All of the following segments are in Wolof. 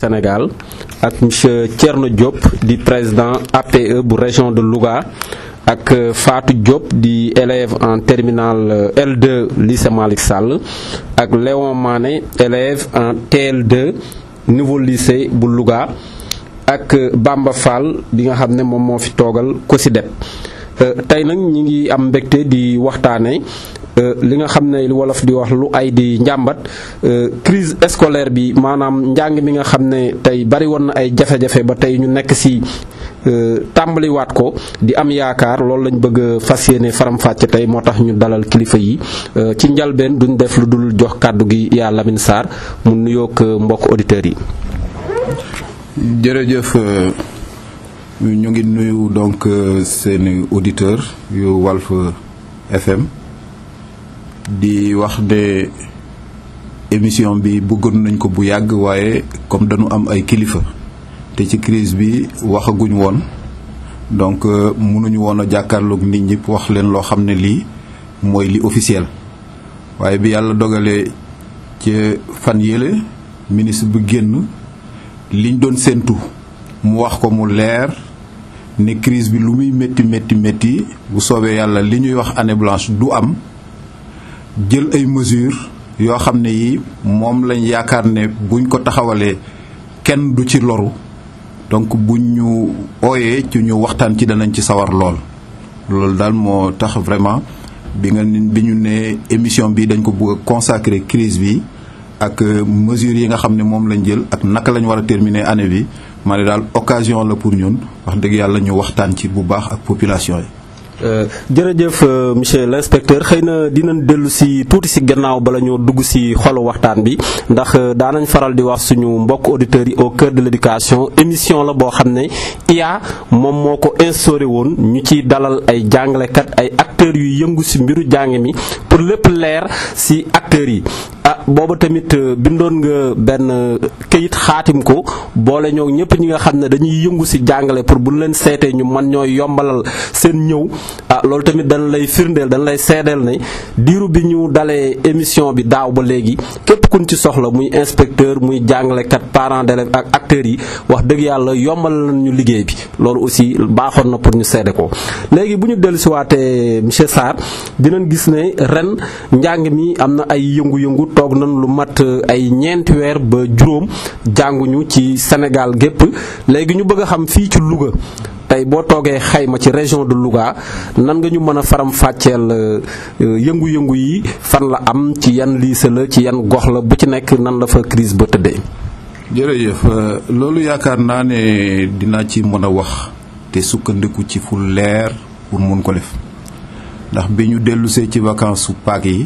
Sénégal ak monsieur Thierno Diop di président APE bu région de Louga ak Fatou Diop di élève en terminale L2 lycée Malick Sall ak Léon Mané élève en TL2 nouveau lycée bu Louga ak Bamba Fall bi nga xam ne moom moo fi toogal COSYDEP tey nag ñi ngi am mbégte di waxtaane li nga xam ne wolof di wax lu ay di njàmbat crise scolaire bi maanaam njàng mi nga xam ne tey bari woon na ay jafe-jafe ba tey ñu nekk ci tàmbaliwaat ko di am yaakaar loolu lañ bëgg a fas yéene faram-fàcce tey moo tax ñu dalal kilifa yi ci njalbeen duñ def lu dul jox kàddu gi yaa Lamine Sarr mu nuyoog mbokk auditeurs yi. jërëjëf ñu ngi nuyu donc seeni auditeurs yu Walf FM. di wax ne émission bi bëggoon nañ ko bu yàgg waaye comme dañu am ay kilifa te ci crise bi waxaguñ woon donc mënuñu woon a jàkkaarloog nit ñi wax leen loo xam ne lii mooy li officiel waaye bi yàlla dogalee ci fan yële ministre bu génn liñ doon séentu mu wax ko mu leer ne crise bi lu muy métti métti métti bu soobee yàlla li ñuy wax année blanche du am jël ay mesures yoo xam ne yi moom lañ yaakaar ne buñ ko taxawalee kenn du ci loru donc buñ ñu ooyee ci ñu waxtaan ci danañ ci sawar lool. loolu daal moo tax vraiment bi nga bi ñu ne émission bi dañ ko bëgg a consacrer crise bi ak mesures yi nga xam ne moom lañ jël ak naka lañ war a terminer année bi ma ne daal occasion la pour ñun wax dëgg yàlla ñu waxtaan ci bu baax ak population yi. jërëjëf monsieur l'inspecteur xëy na dinañ dellu si tuuti si gannaaw bala ñoo dugg si xolu waxtaan bi ndax daanañ faral di wax suñu mbokk auditeurs yi au cœur de l'éducation émission la boo xam ne IA moom moo ko instauré woon ñu ci dalal ay jàngalekat ay acteurs yu yëngu si mbiru jàng mi pour lépp leer si acteurs yi ah booba tamit bindoon nga benn këyit xaatim ko boole ñoo ñëpp ñi nga xam ne dañuy yëngu si jàngale pour bu leen seetee ñu man ñooy yombalal seen ñëw ah loolu tamit dañ lay firndeel dañ lay seedeel ne diiru bi ñu dalee émission bi daaw ba léegi képp kuñ ci soxla muy inspecteur muy jàngalekat parents d'élèves ak acteurs yi wax dëgg yàlla yombal nañ ñu liggéey bi loolu aussi baaxoon na pour ñu seede ko léegi bu ñu dellusiwaatee monsieur Sarr dinañ gis ne ren njàng mi am na ay yëngu-yëngu toog nañ lu mat ay ñeenti weer ba juróom jànguñu ci Sénégal gépp léegi ñu bëgg a xam fii ci Louga tey boo toogee xayma ci région de Louga nan nga ñu mën a faram fàcceel yëngu-yëngu yi fan la am ci yan lycée la ci yan gox la bu ci nekk nan la fa crise ba tëddee. jërëjëf loolu yaakaar naa ne dinaa ci mën a wax te sukkandiku ci fu leer pour mun ko def ndax bi ñu dellusee ci vacances su Pâques yi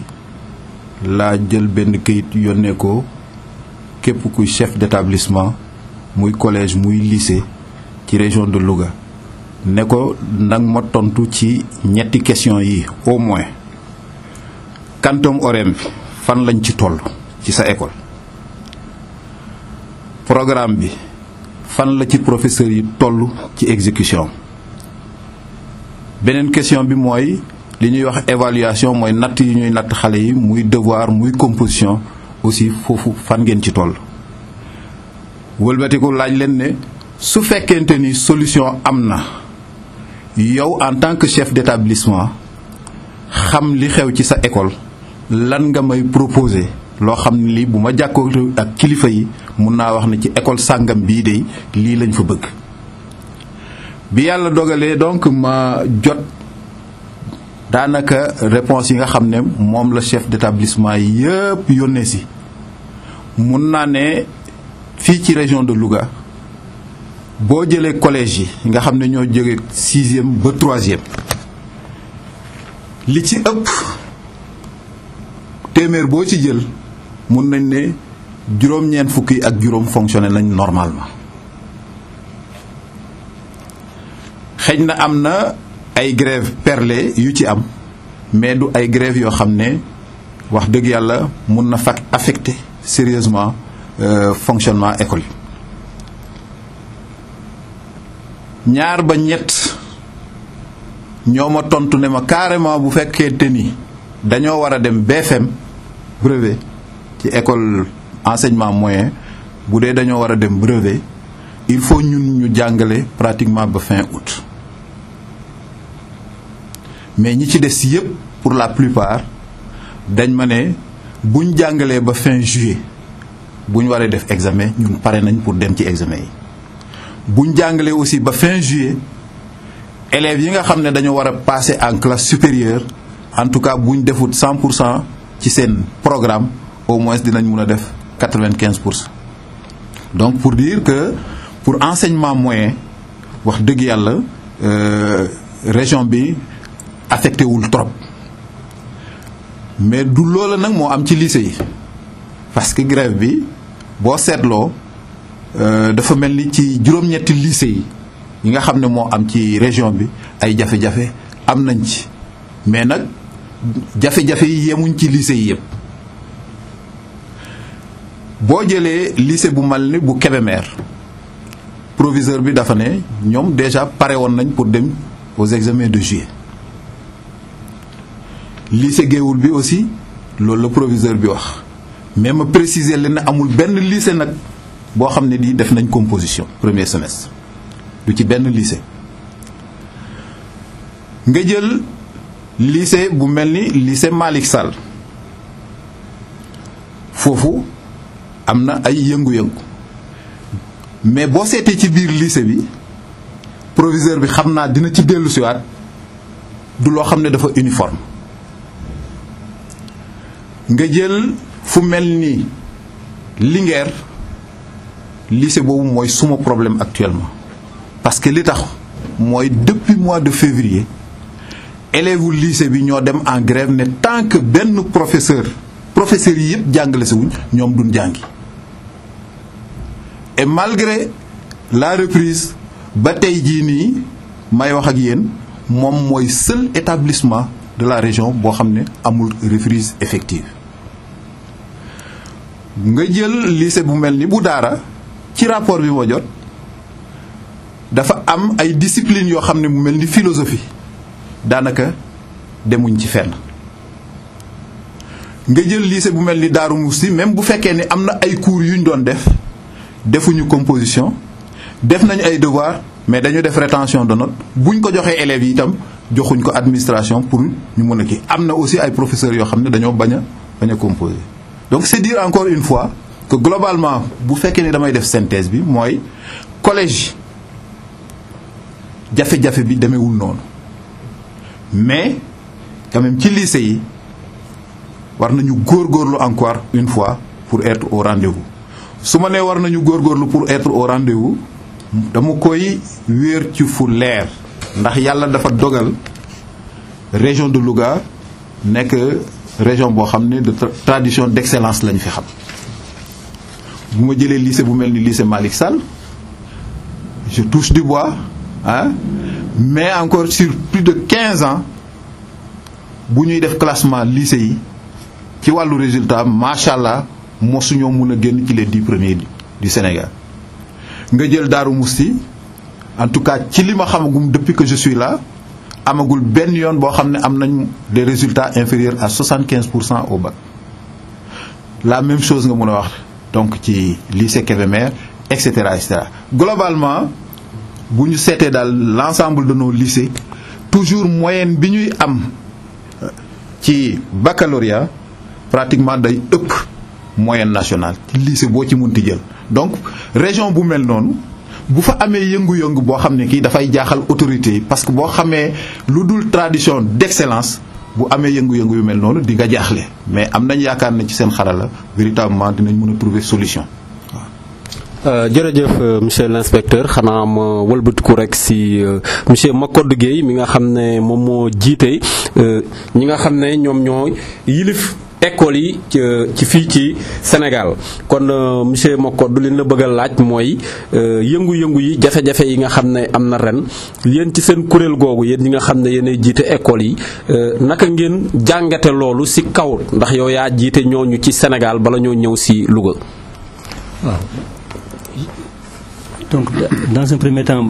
laa jël benn këyit yónnee ko képp kuy chef d'établissement muy collège muy lycée ci région de Louga. ne ko nag ma tontu ci ñetti question yi au moins quantum horaire bi fan lañ ci toll ci sa école programme bi fan la ci professeur yi toll ci exécution beneen question bi mooy li ñuy wax évaluation mooy natt yi ñuy natt xale yi muy devoir muy composition aussi foofu fan ngeen ci toll wëlbatiku laaj leen ne su fekkente ni solution am na yow en tant que chef d'établissement xam li xew ci sa école lan nga may proposer loo xam ne lii bu ma jàkkoo ak kilifa yi mun naa wax ne ci école sàngam bii de lii lañ fa bëgg bi yàlla dogalee donc ma jot daanaka réponse yi nga xam ne moom la chef d'établissement yëpp yónnee si mun naa ne fii ci région de Louga boo jëlee collège yi nga xam ne ñoo jóge sixième ba troisième li ci ëpp téeméer boo ci jël mun nañ ne juróom-ñeent fukk yi ak juróom fonctionné nañ normalement xëy na am na ay grève perlé yu ci am mais du ay grève yoo xam ne wax dëgg yàlla mun na fa affecté sérieusement fonctionnement école yi ñaar ba ñett ñoo ma tontu ne ma carrément bu fekkente ni dañoo war a dem BFM brevet ci école enseignement moyen bu dee dañoo war a dem brevet il faut ñun ñu jàngale pratiquement ba fin août mais ñi ci des yépp pour la plupart dañ ma ne buñ jàngalee ba fin juillet buñ waree def examen ñun pare nañ pour dem ci examen yi buñ jàngalee aussi ba fin juillet élèves yi nga xam ne dañoo war a passer en classe supérieure en tout cas buñ defut 100 pour cent ci seen programme au moins dinañ mun a def 95 pour cent donc pour dire que pour enseignement moyen wax dëgg yàlla région bi affecté wul trop mais du loola nag moo am ci lycée yi parce que grève bi boo seetloo dafa mel ni ci juróom-ñetti lycée yi yi nga xam ne moo am ci région bi ay jafe-jafe am nañ ci mais nag jafe-jafe yi yemuñ ci lycée yi yëpp boo jëlee lycée bu mal ni bu Kébémer proviseur bi dafa ne ñoom déjà pare woon nañ pour dem aux examens de juillet lycée Géoul bi aussi loolu la proviseur bi wax mais ma préciser leen ne amul benn lycée nag boo xam ne di def nañ composition premier semestre du ci benn lycée nga jël lycée bu mel ni lycée Malick Sall foofu am na ay yëngu-yëngu mais boo seetee ci biir lycée bi proviseur bi xam naa dina ci dellu siwaat du loo xam ne dafa uniforme nga jël fu mel ni Linguère lycée boobu mooy suma problème actuellement parce que li tax mooy depuis mois de février élèves u lycée bi ñoo dem en grève ne tant que benn professeur professeurs yi yëpp jàngale sa wuñ ñoom duñ jàngi et malgré la reprise ba tey jii nii may wax ak yéen moom mooy seul établissement de la région boo xam ne amul reprise effective nga jël lycée bu mel ni bu daara ci rapport bi ma jot dafa am ay discipline yoo xam ne mu mel ni philosophie daanaka demuñ ci fenn nga jël lycée bu mel ni Daaru Musti même bu fekkee ni am na ay cours yu ñu doon def defuñu composition def nañu ay devoir mais dañu def rétention de notes buñ ko joxee élèves yi itam joxuñ ko administration pour ñu mën a kii am na aussi ay professeurs yoo xam ne dañoo bañ a bañ a composer donc c'est dire encore une fois que globalement bu fekkee ni damay def synthèse bi mooy collège jafe-jafe bi demeewul noonu mais quand même ci lycée yi war nañu góorgóorlu encore une fois pour être au rendez-vous su ma nee war nañu góorgóorlu pour être au rendez-vous dama koy wéer ci fu leer ndax yàlla dafa dogal région de Louga nekk région boo xam ne de tradition d'excellence lañ fi xam bu ma jëlee lycée bu mel ni lycée Malick Sall je touche du bois ah mais encore sur plus de 15 ans bu ñuy def classement lycée yi ci wàllu résultat macha allah mosuñoo mun a génn ci les dix premiers du Sénégal nga jël Daaru Musti en tout cas ci li ma xamagum depuis que je suis là amagul benn yoon boo xam ne am nañ des résultats inférieurs à 75 pour cent au bac la même chose nga mun a wax donc ci lycée Kébémer et cetera et cetera globalement bu ñu seetee daal l'ensemble de nos lycées toujours moyenne bi ñuy am ci baccalauréat pratiquement day ëpp moyenne nationale ci lycée boo ci munti jël donc région bu mel noonu bu fa amee yëngu-yëngu boo xam ne kii dafay jaaxal autorité yi parce que boo xamee lu dul tradition d'excellence bu amee yëngu-yëngu yu mel noonu di nga jaaxle mais am nañ yaakaar ne ci seen xarala véritablement dinañ mën a trouver solution jërëjëf monsieur l'inspecteur xanaa ma wëlbatiku rek si monsieur Macodou Guèye mi nga xam ne moom moo jiite ñi nga xam ne ñoom ñoo yilif école yi ci fii ci Sénégal kon monsieur Macodou li na bëgg a laaj mooy yëngu-yëngu yi jafe-jafe yi nga xam ne am na ren yéen ci seen kuréel googu yéen ñi nga xam ne yéenay jiite école yi naka ngeen jàngate loolu si kaw ndax yow yaa jiite ñooñu ci Sénégal bala ñoo ñëw si Louga. waaw donc dans un premier temps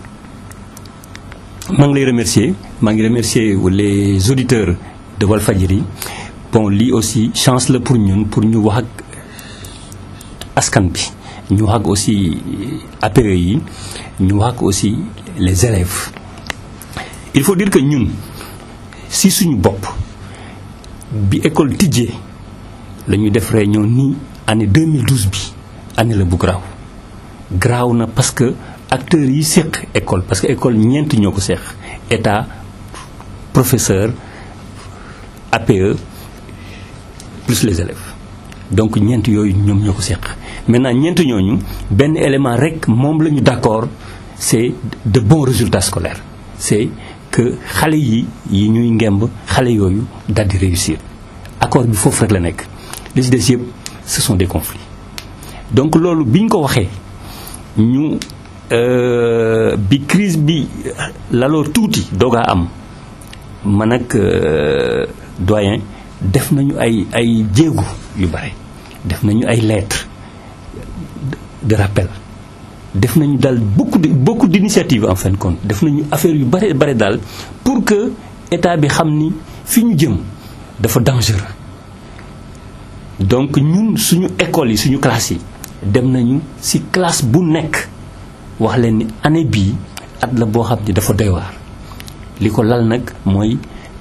maa ngi lay remercier maa ngi remercier les auditeurs de Walfadjri bon lii aussi chance la pour ñun pour ñu wax ak askan bi ñu wax ak aussi APE yi ñu wax ak aussi les élèves il faut dire que ñun si suñu bopp bi école tijjee la ñu def réunion nii année 2012 bi année la bu garaaw garaaw na parce que acteurs yi séq école parce que école ñeent ñoo ko séq état professeur APE plus les élèves donc ñeent yooyu ñoom ñoo ko séq maintenant ñeent ñooñu benn élément rek moom la ñu d'accord c'est de bons résultats scolaires c'est que xale yi yi ñuy ngemb xale yooyu daal di réussir accord bi foofu rek la nekk li ci des yëpp ce sont des conflits donc loolu bi ñu ko waxee ñu bi crise bi laloo tuuti doogaa am man ak doyen def nañu ay ay jéegu yu bare def nañu ay lettres de rappel def nañu daal beaucoup de beaucoup d'initiatives en fin de compte def nañu affaire yu bare bare daal pour que état bi xam ni fi ñu jëm dafa dangereux donc ñun suñu école yi suñu classe yi dem nañu ci classe bu nekk wax leen ni année bii at la boo xam ni dafa doy waar li ko lal nag mooy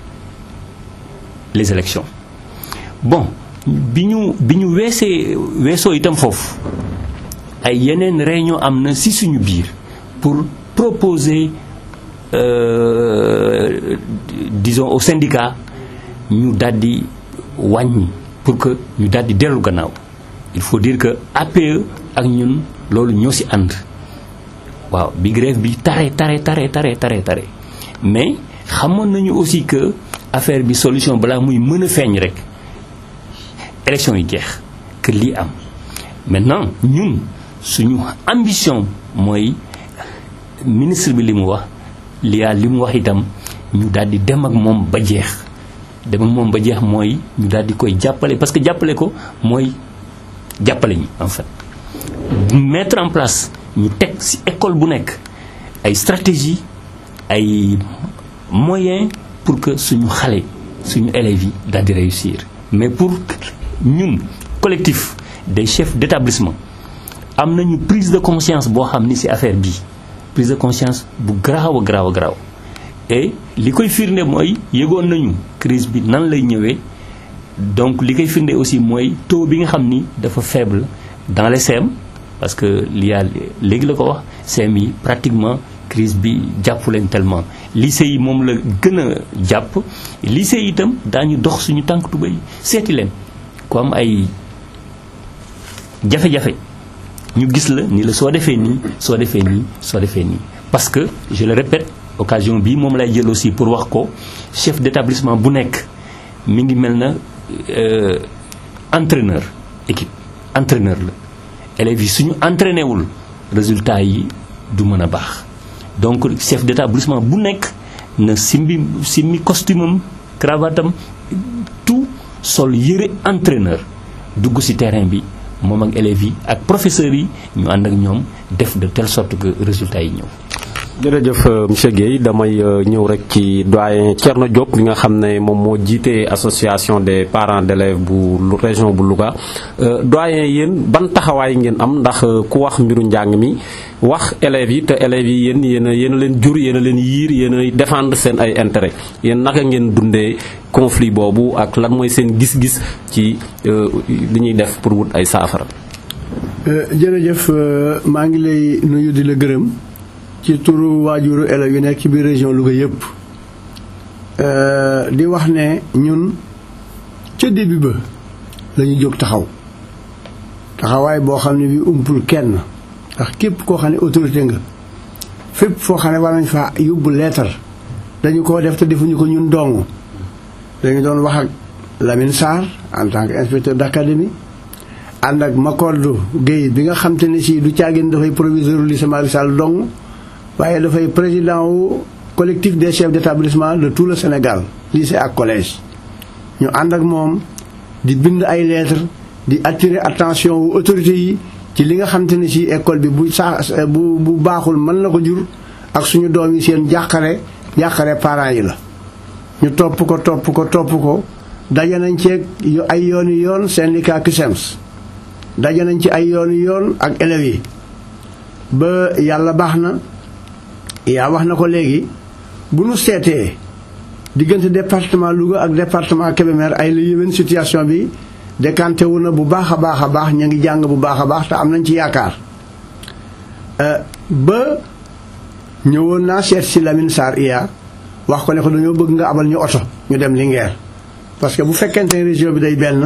les élections bon bi ñu bi ñu weesee weesoo itam foofu ay yeneen réunion am na ci suñu biir pour proposer euh, disons au syndicat ñu daldi wàññi pour que ñu daldi dellu gannaaw il faut dire que APE ak ñun loolu ñoo ci ànd waaw bi grève bi tare tare tare tare tare tare mais xamoon nañu aussi que affaire bi solution balaa muy mën a feeñ rek élection yi jeex que lii am maintenant ñun suñu ambition mooy ministre bi li mu wax liyaa li mu wax itam ñu daal di dem ak moom ba jeex dem ak moom ba jeex mooy ñu daal di koy jàppale parce que jàppale ko mooy jàppale ñi en fait mettre en place ñu teg ci école bu nekk ay stratégie ay moyens pour que suñu xale suñu élèves yi daal di réussir mais pour ñun collectif des chefs d'établissement am nañu prise de conscience boo xam ni ci affaire bii prise de conscience bu garaaw a garaaw a garaaw et li koy firnde mooy yëgoon nañu crise bi nan lay ñëwee donc li koy firnde aussi mooy taux bi nga xam ni dafa faible dans les CEM parce que li yaa léegi la ko wax CEM yi pratiquement crise bi jàppu leen tellement lycée yi moom la gën a jàpp lycée yi itam daañu dox suñu tànk tubéy seeti leen ku am ay jafe-jafe ñu gis la ni la soo defee nii soo defee nii soo defee nii parce que je le répète occasion bii moom lay jël aussi pour wax ko chef d'établissement bu nekk mi ngi mel na entraîneur équipe entraîneur la élèves yi suñu entraîné wul résultat yi du mën a baax donc chef d'établissement bu nekk na simbi simmi costume am cravate am tout sol yëre entraîneur dugg ci terrain bi moom ak élèves yi ak professeurs yi ñu ànd ak ñoom def de telle sorte que résultats yi ñëw. jërëjëf monsieur Guèye damay ñëw rek ci doyen Thierno Diop bi nga xam ne moom moo jiite association des parents d'élèves bu région bu Louga doyen yéen ban taxawaay ngeen am ndax ku wax mbiru njàng mi wax élèves yi te élèves yi yéen yéen a yéen a leen jur yéen a leen yiir yéen a défendre seen ay intérêt yéen naka ngeen dundee conflit boobu ak lan mooy seen gis-gis ci li ñuy def pour wut ay saafara. jërëjëf maa ngi lay nuyu di la gërëm. ci turu waajuru élèves yi nekk ci biir région Louga yëpp di wax ne ñun ca début ba lañu jóg taxaw taxawaay boo xam ne bi umpul kenn ndax képp koo xam ne autorité nga fépp foo xam ne war nañ fa yóbbu leetar dañu ko def te defuñu ko ñun dong dañu doon wax ak Lamine Sarr en tant que inspecteur d'académie ànd ak Makodou Guèye bi nga xam te ne si du caagin dafay proviseur u lycée Malick Sall dong waaye dafay président wu collectif des chefs d'établissement de tout le Sénégal lycée ak collège ñu ànd ak moom di bind ay lettres di attirer attention wu autorités yi ci li nga xam te ne si école bi bu saa bu bu baaxul mën na ko jur ak suñu doom yi seen jàqare jàqare parents yi la ñu topp ko topp ko topp ko daje nañ ceeg ay yooni yoon syndicat CUSEMS daje nañ ci ay yoon yoon ak élèves yi ba yàlla baax na yaa wax na ko léegi bu nu seetee diggante département Louga ak département Kébémer ay la yéwén situation bi décanté wu na bu baax a baax a baax ñu ngi jàng bu baax a baax te am nañ ci yaakaar ba ñëwoon naa seet si Lamine Sarr iya wax ko ne ko dañoo bëgg nga abal ñu oto ñu dem Linguère parce que bu fekkente ne région bi day benn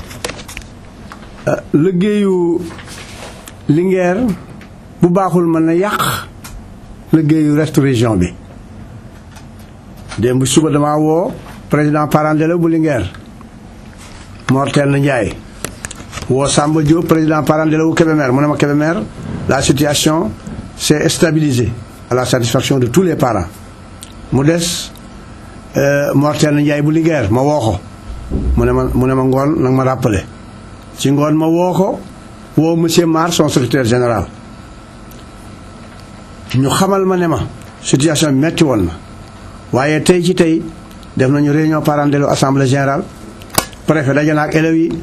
liggéeyu Linguère bu baaxul mën na yàq liggéeyu reste région bi démb suba damaa woo président parent d'élève bu Linguère Mortel na Ndiaye woo Samba Diop président parent d'élève bu Kébémer mu ne ma Kébémer la situation s'est stabilisée à la satisfaction de tous les parents mu des Mortel na Ndiaye bu Linguère ma woo ko mu ne ma mu ne ma ngoon nag ma rappelé ci ngoon ma woo ko woo monsieur Mar son secrétaire général ñu xamal ma ne ma situation bi metti woon na waaye tey ci tey def nañu réunion parents d'élèves assemblée générale préfet daje na ak élèves yi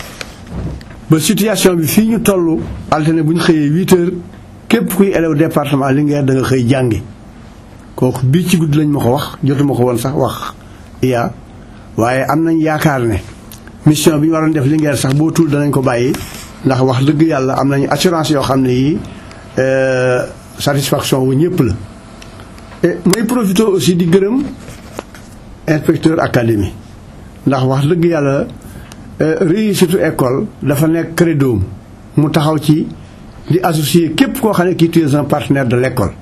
ba situation bi fii ñu toll altine bu ñu xëyee huit heures képp kuy élève département Linguère da nga xëy jàngi kooku bii ci guddi lañ ma ko wax jotuma ko woon sax wax iya waaye am nañ yaakaar ne mission bi ñu waroon def Linguère sax boo tuul danañ ko bàyyi ndax wax dëgg yàlla am nañu assurance yoo xam ne yi satisfaction wu ñëpp la et may profité aussi di gërëm inspecteur académie ndax wax dëgg yàlla réussite école dafa nekk credoom mu taxaw ci di associer képp koo xam ne kii tu es un partenaire de l' école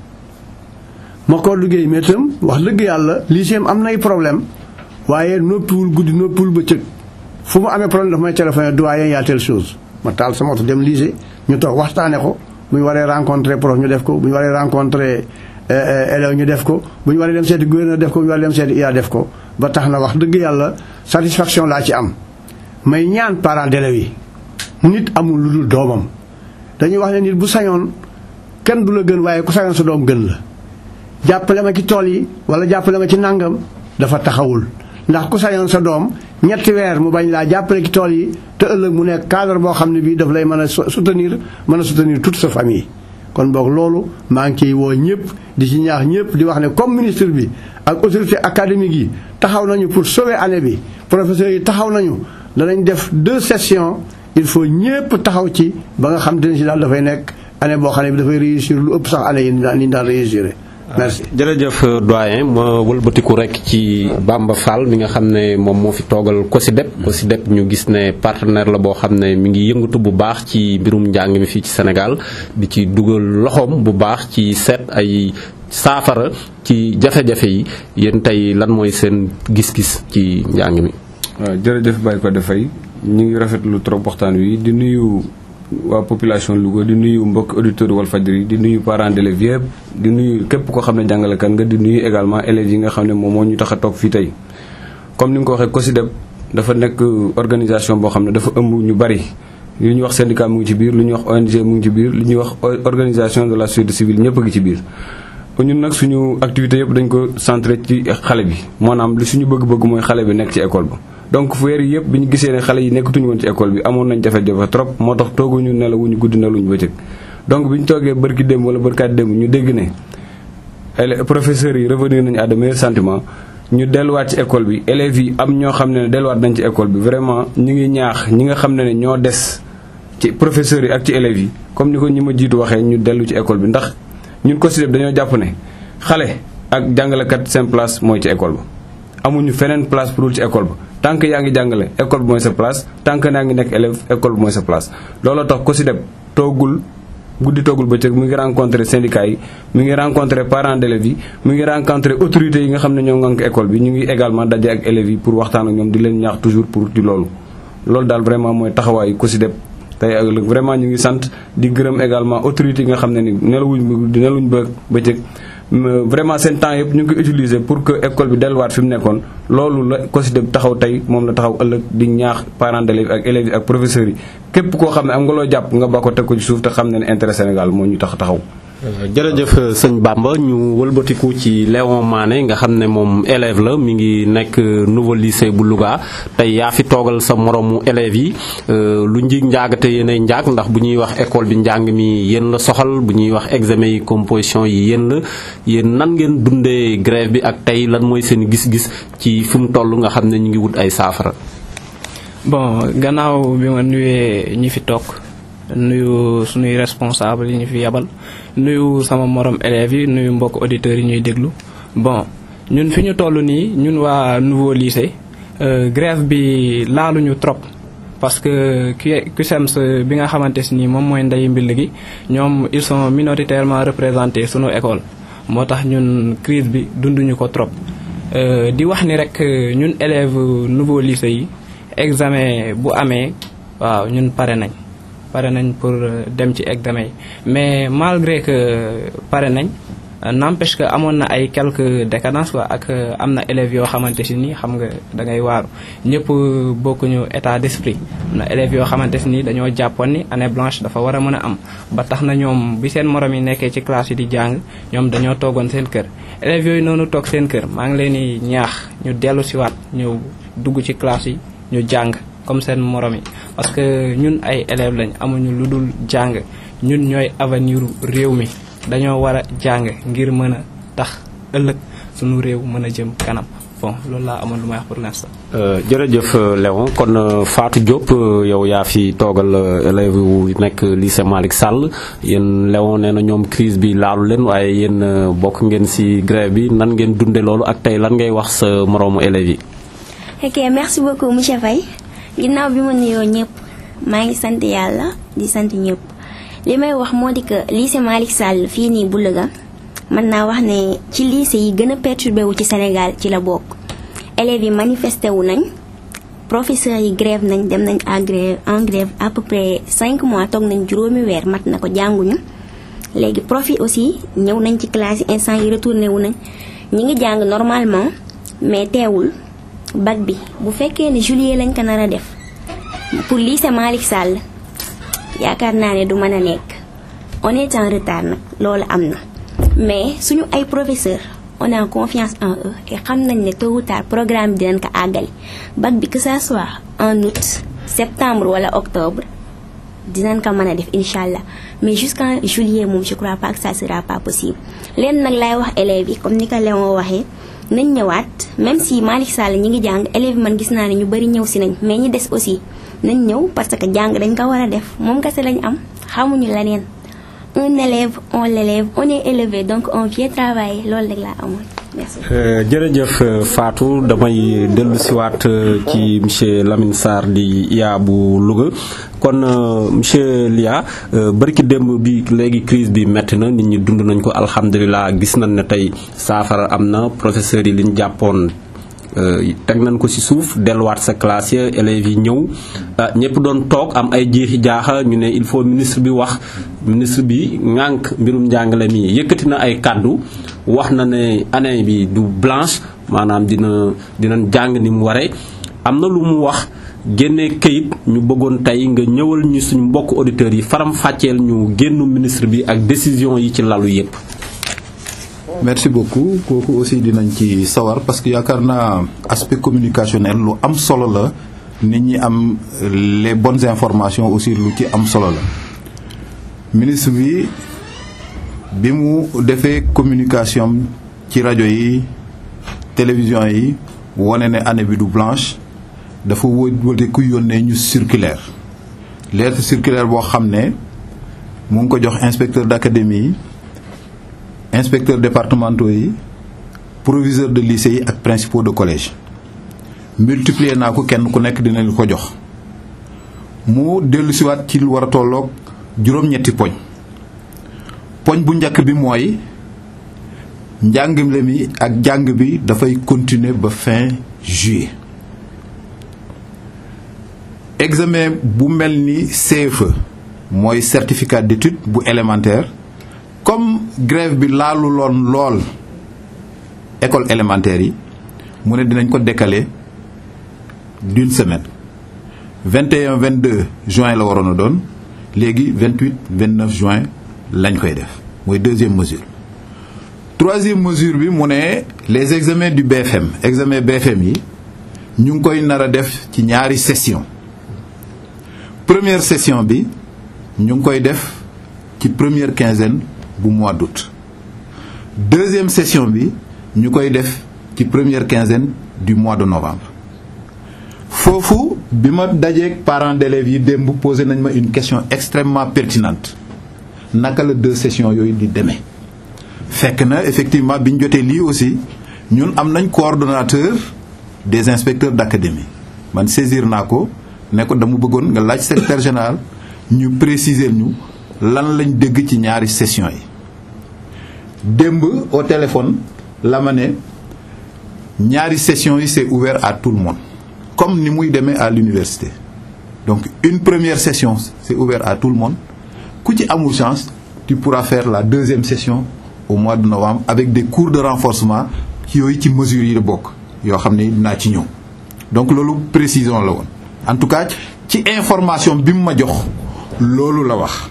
ma ko liggéey mais itam wax dëgg yàlla lycée am nay problème waaye noppiwul guddi noppiwul bëccëg fu mu amee problème dafa may téléphoné doyen y a telle chose ma taal sama oto dem lycée ñu toog waxtaane ko bu ñu waree rencontré prof ñu def ko bu ñu waree rencontré élève ñu def ko bu ñu waree dem seeti gouverneur def ko bu ñu waree dem seeti IA def ko ba tax na wax dëgg yàlla satisfaction laa ci am may ñaan parents d'élèves yi nit amul lu dul doomam dañuy wax ne nit bu sañoon kenn du la gën waaye ku sañoon sa doom gën la jàppale ma ci tool yi wala jàppale ma ci nàngam dafa taxawul ndax ku sañoon sa doom ñetti weer mu bañ laa jàppale ci tool yi te ëllëg mu nekk cadre boo xam ne bii daf lay mën a soutenir mën a soutenir toute sa famille kon boog loolu maa ngi ciy woo ñëpp di ci ñaax ñëpp di wax ne comme ministre bi ak autorité académique yi taxaw nañu pour sauver année bi professeurs yi taxaw nañu danañ def deux sessions il faut ñëpp taxaw ci ba nga xam te ne si daal dafay nekk année boo xam ne bi dafay réussir lu ëpp sax année yi ni daan réussir merci jërëjëf doyen ma wëlbatiku rek ci Bamba Fall mi nga xam ne moom moo fi toogal COSYDEP COSYDEP ñu gis ne partenaire la boo xam ne mi ngi yëngatu bu baax ci mbirum njàng mi fii ci Sénégal di ci dugal loxoom bu baax ci seet ay saafara ci jafe-jafe yi yéen tey lan mooy seen gis-gis ci njàng mi. waaw jërëjëf Baye Codé Faye ñu ngi rafetlu trop waxtaan wi di nuyu. waa population Louga di nuyu mbokk auditeurs Walfadjri di nuyu parents d'élèves yëpp di nuyu képp koo xam ne jàngalekat nga di nuyu également élèves yi nga xam ne moom moo ñu tax a toog fii tey comme ni nga ko waxee COSYDEP dafa nekk organisation boo xam ne dafa ëmb ñu bari li ñuy wax syndicat mu ngi ci biir lu ñuy wax ONG mu ngi ci biir li ñuy wax organisation de la société civile ñëpp a ngi ci biir ñun nag suñu activité yëpp dañ ko centré ci xale bi maanaam li suñu bëgg-bëgg mooy xale bi nekk ci école ba donc weer yi yëpp bi ñu gisee ne xale yi nekkatuñu woon ci école bi amoon nañ jafe-jafe trop moo tax tooguñu nelawuñu guddi nelawuñu bëccëg donc bi ñu toogee bërki démb wala bërkaat démb ñu dégg ne élèves professeurs yi revenir nañu à de meilleurs sentiments ñu delluwaat ci école bi élèves yi am ñoo xam ne ne delluwaat nañ ci école bi vraiment ñu ngi ñaax ñi nga xam ne ne ñoo des ci professeurs yi ak ci élèves yi comme ni ko ñi ma jiitu waxee ñu dellu ci école bi ndax ñun COSYDEP dañoo jàpp ne xale ak jàngalekat seen place mooy ci école ba amuñu feneen place pour ci école ba tant que yaa ngi jàngale école bi mooy sa place tant que yaa ngi nekk élève école bi mooy sa place looloo tax COSYDEP toogul guddi toogul bëccëg mu ngi rencontré syndicats yi mu ngi rencontré parents d'élèves yi mu ngi rencontré autorités yi nga xam ne ñoo ngànk école bi ñu ngi également daje ak élèves yi pour waxtaan ak ñoom di leen ñaax toujours pour ci loolu loolu daal vraiment mooy taxawaayu COSYDEP tey ak ëllëg vraiment ñu ngi sant di gërëm également autorités yi nga xam ne ni nelawuñ di nelawuñ ba bëccëg vraiment seen temps yëpp ñu ngi ko utiliser pour que école bi delluwaat fi mu nekkoon loolu la COSYDEP taxaw tey moom la taxaw ëllëg di ñaax parents d'élèves ak élèves yi ak professeurs yi képp koo xam ne am nga loo jàpp nga ba ko teg ko ci suuf te xam ne ne intérêt Sénégal moo ñu tax taxaw jërëjëf sëñ Bamba ñu wëlbatiku ci Léon Mané nga xam ne moom élève la mi ngi nekk nouveau lycée bu Louga tey yaa fi toogal sa moromu élèves yi lu njig njaagate yéenay njaag ndax bu ñuy wax école bi njàng mi yéen la soxal bu ñuy wax examen yi composition yi yéen la yéen nan ngeen dundee grève bi ak tey lan mooy seen gis-gis ci fi mu toll nga xam ne ñu ngi wut ay saafara. bon gannaaw bi ma nuyee ñi fi toog nuyu suñuy responsable yi ñu fi yabal nuyu sama morom élèves yi nuyu mbokk auditeurs yi ñuy déglu bon ñun fi ñu toll nii ñun waa nouveau lycée grève bi laaluñu trop parce que CUSEMS bi nga xamante si nii moom mooy ndey mbill gi ñoom ils sont minoritairement représentés sunu école moo tax ñun crise bi dunduñu ko trop di wax ni rek ñun élèves nouveau lycée yi examen bu amee waaw ñun pare nañ pare nañ pour dem ci examen yi mais malgré que pare nañ n'empêche que amoon na ay quelques décadences quoi ak am na élèves yoo xamante si ni xam nga da ngay waaru ñëpp bokkuñu état d'esprit am na élèves yoo xamante si ni dañoo jàppoon ni année blanche dafa war a mën a am ba tax na ñoom bi seen morom yi nekkee ci classe yi di jàng ñoom dañoo toogoon seen kër élèves yooyu noonu toog seen kër maa ngi leen di ñaax ñu dellu siwaat ñëw dugg ci classe yi ñu jàng comme seen morom yi parce que ñun ay élèves lañ amuñu lu dul jàng ñun ñooy avenir réew mi dañoo war a jàng ngir mën a tax ëllëg suñu réew mën a jëm kanam bon loolu laa amoon lu may wax pour l'instant. jërëjëf Léon kon Fatou Diop yow yaa fi toogal élèves yu nekk lycée Malick Sall yéen Léon nee na ñoom crise bi laalu leen waaye yéen bokk ngeen ci grève bi nan ngeen dunde loolu ak tey lan ngay wax sa moroomu élèves yi. ok merci beaucoup monsieur Faye ginnaaw bi ma nuyoo ñëpp maa ngi sant yàlla di sant ñëpp li may wax moo di que lycée Malick Sall fii nii bu Louga mën naa wax ne ci lycée yi gën a perturbé wu ci Sénégal ci la bokk élèves yi manifesté wu nañ professeurs yi grève nañ dem nañ en grève en grève à peu près 5 mois toog nañ juróomi weer mat na ko jànguñu léegi prof yi aussi ñëw nañ ci classe yi instant yi retourné wu nañ ñi ngi jàng normalement mais teewul bac bi bu fekkee ne juillet lañ ko nar a def pour lycée Malick Sall yaakaar naa ne du mën a nekk on est en retard nag loolu am na mais suñu ay professeurs on a confiance en eux et xam nañ ne tôt ou tard programme bi dinañ ko àggali bac bi que ça soit en août septembre wala octobre dinañ ko mën a def incha allah mais jusqu'en juillet moom je crois pas que ça sera pas possible leen nag laay wax élèves yi comme ni ko Léon waxee nañ ñëwaat même si Malick Sall ñi ngi jàng élèves man gis naa ne ñu bari ñëw si nañ mais ñi des aussi nañ ñëw parce que jàng dañ ko war a def moom kese lañ am xamuñu leneen un élève on l'élève on est élevé donc on vient travailler loolu rek laa amoon merci. jërëjëf Fatou damay dellu siwaat ci monsieur Lamine Sarr di IA bu Louga kon monsieur Lia barki démb bi léegi crise bi metti na nit ñi dund nañ ko alhamdulilah gis nañ ne tey saafara am na professeurs yi liñ jàppoon teg nañ ko ci suuf delluwaat sa classe ya élèves yi ñëw ñëpp doon toog am ay jeexi jaaxa ñu ne il faut ministre bi wax ministre bi ŋànk mbirum njàngale mi yëkkati na ay kàddu wax na ne année bi du blanche maanaam dina dinañ jàng ni mu waree am na lu mu wax génne kayit ñu bëggoon tey nga ñëwal ñu suñu mbokk auditeurs yi faram fàcceel ñu génnu ministre bi ak décision yi ci lalu yépp merci beaucoup kooku aussi dinañ ci sawar parce que yaakaar naa aspect communicationnel lu am solo la nit ñi am les bonnes informations aussi lu ci am solo la ministre bi bi mu defee communication ci rajo yi télévision yi wane ne année bi du blanche dafa wëte ku yónnee ñu circulaire lettre circulaire boo xam ne mu ngi ko jox inspecteur d'académie yi inspecteurs départementaux yi proviseurs de lycée yi ak principaux de collège multiplier naa ko kenn ku nekk dinañ ko jox mu dellu siwaat ci lu war a tolloog juróom-ñetti poñ poñ bu njëkk bi mooy njàngale mi ak jàng bi dafay continuer ba fin juillet examen bu mel ni CFE mooy certificat d'études bu élémentaire comme grève bi laalu loon lool école élémentaire yi mu ne dinañ ko décaler d'une semaine 21 22 juin la waroon a doon léegi 28 29 juin lañ koy def mooy deuxième mesure troisième mesure bi mu ne les examens du BFM examen BFM yi ñu ngi koy nar a def ci ñaari session première session bi ñu ngi koy def ci première quinzaine bu mois d'août deuxième session bi ñu koy def ci première quinzaine du mois de novembre foofu bi ma dajeeg parents d'élèves yi démb posé nañ ma une question extrêmement pertinente naka la deux sessions yooyu di demee fekk na effectivement bi ñu jotee lii aussi ñun am nañ coordonnateur des inspecteurs d'académie man saisir naa ko ne ko dama bëggoon nga laaj secrétaire général ñu préciser ñu lan lañ dégg ci ñaari sessions yi démb au téléphone la ma ne ñaari sessions yi c'est ouvert à tout le monde comme ni muy demee à l'université donc une première session c'est ouvert à tout le monde ku ci amul chance tu pourras faire la deuxième session au mois de novembre avec des cours de renforcement yooyu ci mesures yi la bokk yoo xam ne dinaa ci ñëw donc loolu précision la woon en tout cas ci information bi mu ma jox loolu la wax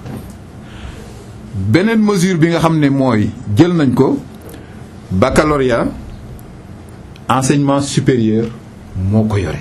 beneen mesure bi nga xam ne mooy jël nañ ko baccalauréat enseignement supérieur moo ko yore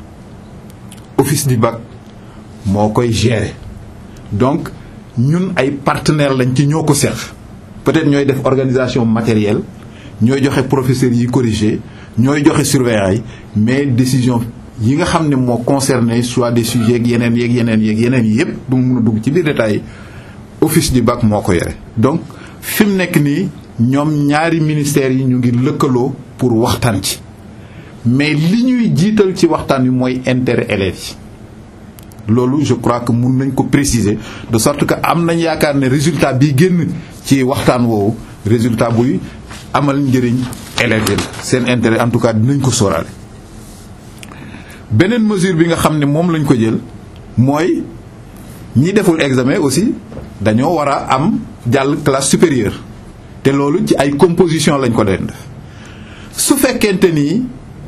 office du bac moo koy gérer donc ñun ay partenaires lañ ci ñoo ko seq peut-être ñooy def organisation matérielle ñooy joxe professeurs yi corriger ñooy joxe surveillants yi mais décision yi nga xam ne moo concerné soit des sujets yeeg yeneen yeeg yeneen yeeg yeneen yi yépp du mu mun a dugg ci biir détails yi office du bac moo ko yore donc fi mu nekk nii ñoom ñaari ministères yi ñu ngi lëkkaloo pour waxtaan ci mais li ñuy jiital ci waxtaan wi mooy intérêt élèves yi loolu je crois que mun nañ ko préciser de sorte que am nañ yaakaar ne résultat bi génn ci waxtaan woowu résultat buy amal njëriñ élèves yi seen intérêt en tout cas dinañ ko sóoraale. beneen mesure bi nga xam ne moom lañ ko jël mooy ñi deful examen aussi dañoo war a am jàll classe supérieure te loolu ci ay composition lañ ko doon def su fekkente ni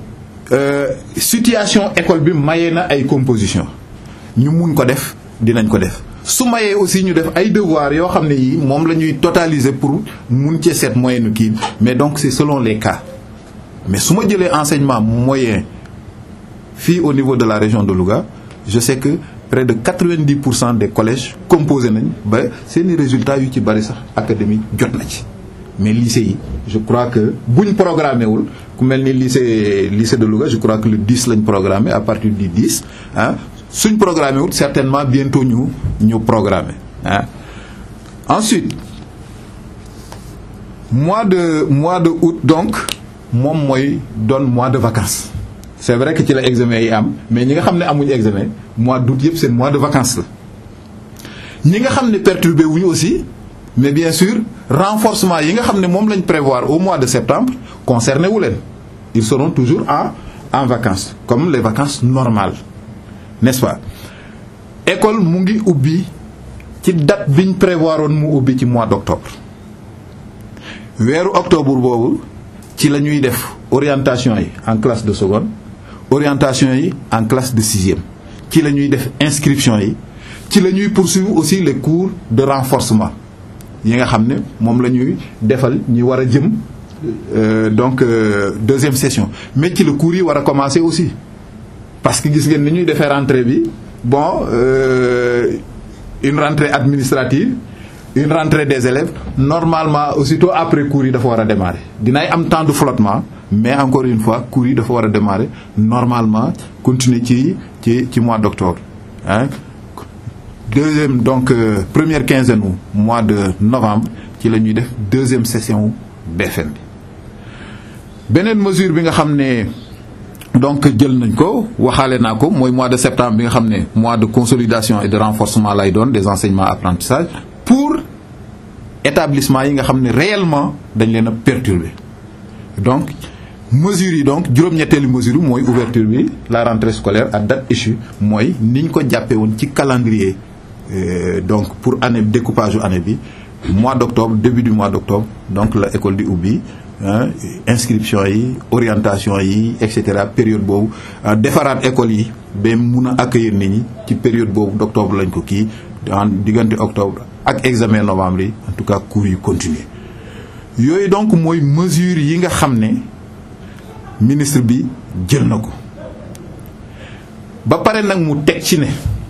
situation école bi mayee na ay composition ñu mun ko def dinañ ko def su mayee aussi ñu def ay devoirs yoo xam ne yi moom la ñuy totaliser pour mun cee seet moyenne kii mais donc c'est selon les cas mais su ma jëlee enseignement moyen fii au niveau de la région de Louga je sais que près de 90 pour cent des collèges composé nañ ba seeni résultats yu ci bari sax académique jot na ci mais lycée yi je crois que buñ programmé wul ku mel ni lycée lycée de Louga je crois que le 10 lañ programmé à partir du 10 ah suñ programmé wul certainement bientôt ñu ñu programmé ah ensuite mois de mois de août donc moom mooy doon mois de vacances c'est vrai que ci la examen yi am mais ñi nga xam ne amuñu examen mois d'août yëpp seen mois de vacances la ñi nga xam ne perturbé wuñu aussi mais bien sûr renforcement yi nga xam ne moom lañ prévoir au mois de septembre concerné wu leen ils seront toujours en en vacances comme les vacances normales n'est-ce pas école mu ngi ubbi ci date biñ prévoir woon mu ubbi ci mois d'octobre weeru octobre boobu ci la ñuy def orientation yi en classe de seconde orientation yi en classe de sixième ci la ñuy def inscription yi ci la ñuy poursuivre aussi les cours de renforcement yi nga xam ne moom la ñuy defal ñi war a jëm donc deuxième session mais ci la cours yi war a commencer aussi parce que gis ngeen ni ñuy defee rentrée bi bon euh, une rentrée administrative une rentrée des élèves normalement aussitôt après cours yi dafa war a démarrer dinay am temps de flottement mais encore une fois cours yi dafa war a démarrer normalement continuer ci ci ci mois d'octobre hein deuxième donc euh, première quinzaine u mois de novembre ci la ñuy def deuxième session BFM bi beneen mesure bi nga xam ne donc jël nañ ko waxaale naa ko mooy mois de septembre bi nga xam ne mois de consolidation et de renforcement lay doon des enseignements apprentissage pour établissement yi nga xam ne réellement dañ leen a perturber donc mesures yi donc juróom-ñetteelu mesure mooy ouverture bi la rentrée scolaire à date échue mooy niñ ko jàppee woon ci calendrier euh, donc pour année découpage u année bi mois d'octobre début du mois d'octobre donc la école di ubbi inscription yi orientation yi et cetera période boobu defaraat école yi ba mun a accueillir nit ñi ci période boobu d'octobre lañ ko kii en diggante octobre ak examen novembre yi en tout cas cours yi continuer yooyu donc mooy mesure yi nga xam ne ministre bi jël na ko ba pare nag mu teg ci ne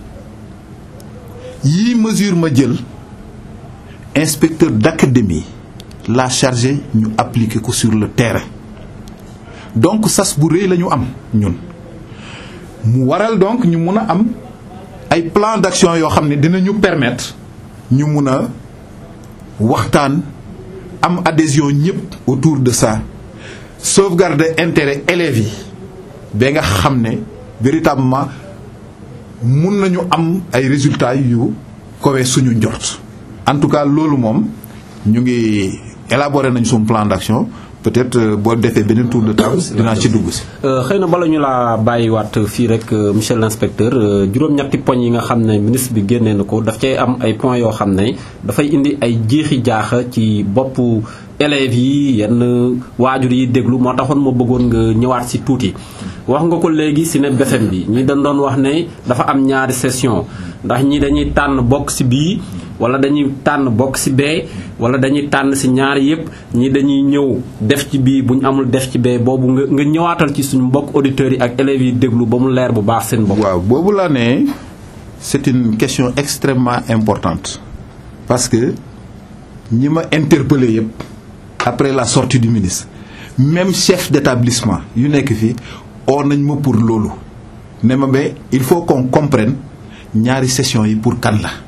yii mesure ma jël inspecteur d'académie la chargé ñu appliquer ko sur le terrain donc sas bu rëy la ñu am ñun mu waral donc ñu mun a am ay plan d'action yoo xam ne dinañu permettre ñu mun a waxtaan am adhésion ñëpp autour de ça sauvegarder intérêt élèves yi ba nga xam ne véritablement mun nañu am ay résultats yu kowe suñu njort en tout cas loolu moom ñu ngi élaborer nañ suñu plan d'action peut-être boo defee beneen tour de table dinaa ci dugg si. xëy na bala ñu laa bàyyiwaat fii rek monsieur l'inspecteur juróom-ñetti poñ yi nga xam ne ministre bi génnee na ko daf cay am ay points yoo xam ne dafay indi ay jeexi jaaxa ci boppu élèves yi yenn waajur yi déglu moo taxoon ma bëggoon nga ñëwaat si tuuti. wax nga ko léegi si ne BFEM bi ñi dañ doon wax ne dafa am ñaari session ndax ñi dañuy tànn bokk si bii wala dañuy tànn bokk si bee wala dañuy tànn si ñaari yëpp ñi dañuy ñëw def ci bii bu ñu amul def ci bee boobu nga nga ñëwaatal ci suñu mbokk auditeurs yi ak élèves yi déglu ba mu leer bu baax seen bopp. waaw boobu laa ne c'est une question extrêmement importante parce que ñi ma interpellé yëpp après la sortie du ministre même chef d'établissement yu nekk fii oo nañ ma pour loolu ne ma ba il faut qu'on comprenne ñaari session yi pour kan la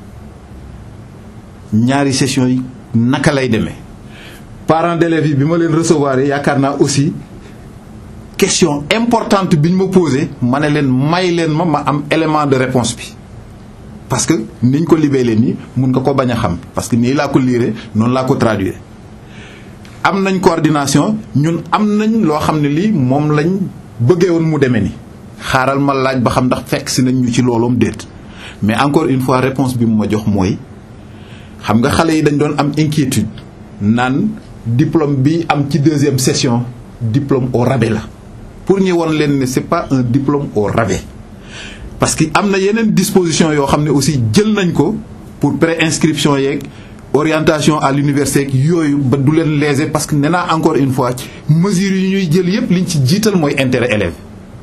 ñaari session yi naka lay demee parents d'élèves yi bi ma leen recevoir yaakaar naa aussi question importante bi ñu ma posé ma ne leen may leen ma ma am élément de réponse bi parce que niñ ko libee leen nii mun nga ko bañ a xam parce que nii laa ko liire noonu laa ko traduire am nañ coordination ñun am nañ loo xam ne lii moom lañ bëggee woon mu demee ni xaaral ma laaj ba xam ndax fekk si nañ ñu ci looloom déet mais encore une fois réponse bi mu ma jox mooy xam nga xale yi dañ doon am inquiétude naan diplôme bi am ci deuxième session diplôme au rabais la pour ñu won leen ne c'est pas un diplôme au rabais parce que am na yeneen disposition yoo xam ne aussi jël nañ ko pour pré-inscription yeeg orientation à l'université yooyu ba du leen léser parce que nee naa encore une fois mesures yi ñuy jël yépp liñ ci jiital mooy intérêt élève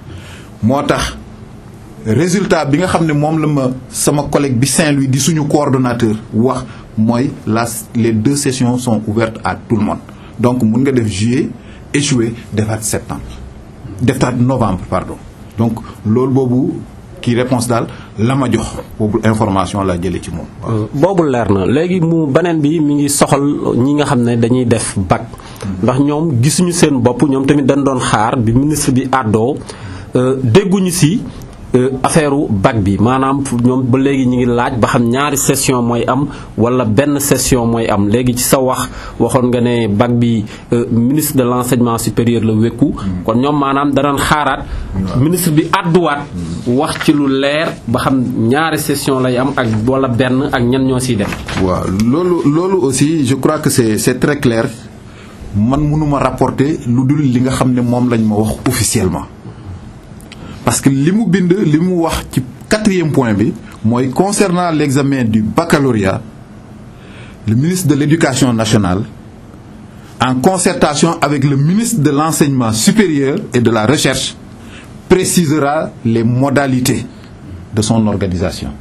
moo tax résultat bi nga xam ne moom la ma sama collègue bi Saint-Louis di suñu coordonnateur wax mooy la les deux sessions sont ouvertes à tout le monde donc mun nga def juillet échoué defaat septembre defaat novembre pardon donc loolu boobu kii réponse daal la ma jox boobu information laa jëlee ci moom. boobu leer na léegi mu beneen bi mi ngi soxal ñi nga xam ne dañuy def bac ndax ñoom gisuñu seen bopp ñoom tamit dañ doon xaar bi ministre bi àddoo dégguñu si affaire bac bi maanaam ñoom ba léegi ñu ngi laaj ba xam ñaari session mooy am wala benn session mooy am léegi ci sa wax waxoon nga ne bac bi ministre de l'enseignement supérieur la wékku kon ñoom maanaam danañ xaaraat ministre bi àdduwaat wax ci lu leer ba xam ñaari session lay am ak wala benn ak ñan ñoo siy def waaw loolu loolu aussi je crois que c'est c'est très clair man mënuma rapporter lu dul li nga xam ne moom lañ ma wax officiellement parce que li mu bind li mu wax ci quatrième point bi mooy concernant l'examen du baccalauréat le ministre de l'éducation nationale en concertation avec le ministre de l'enseignement supérieur et de la recherche précisera les modalités de son organisation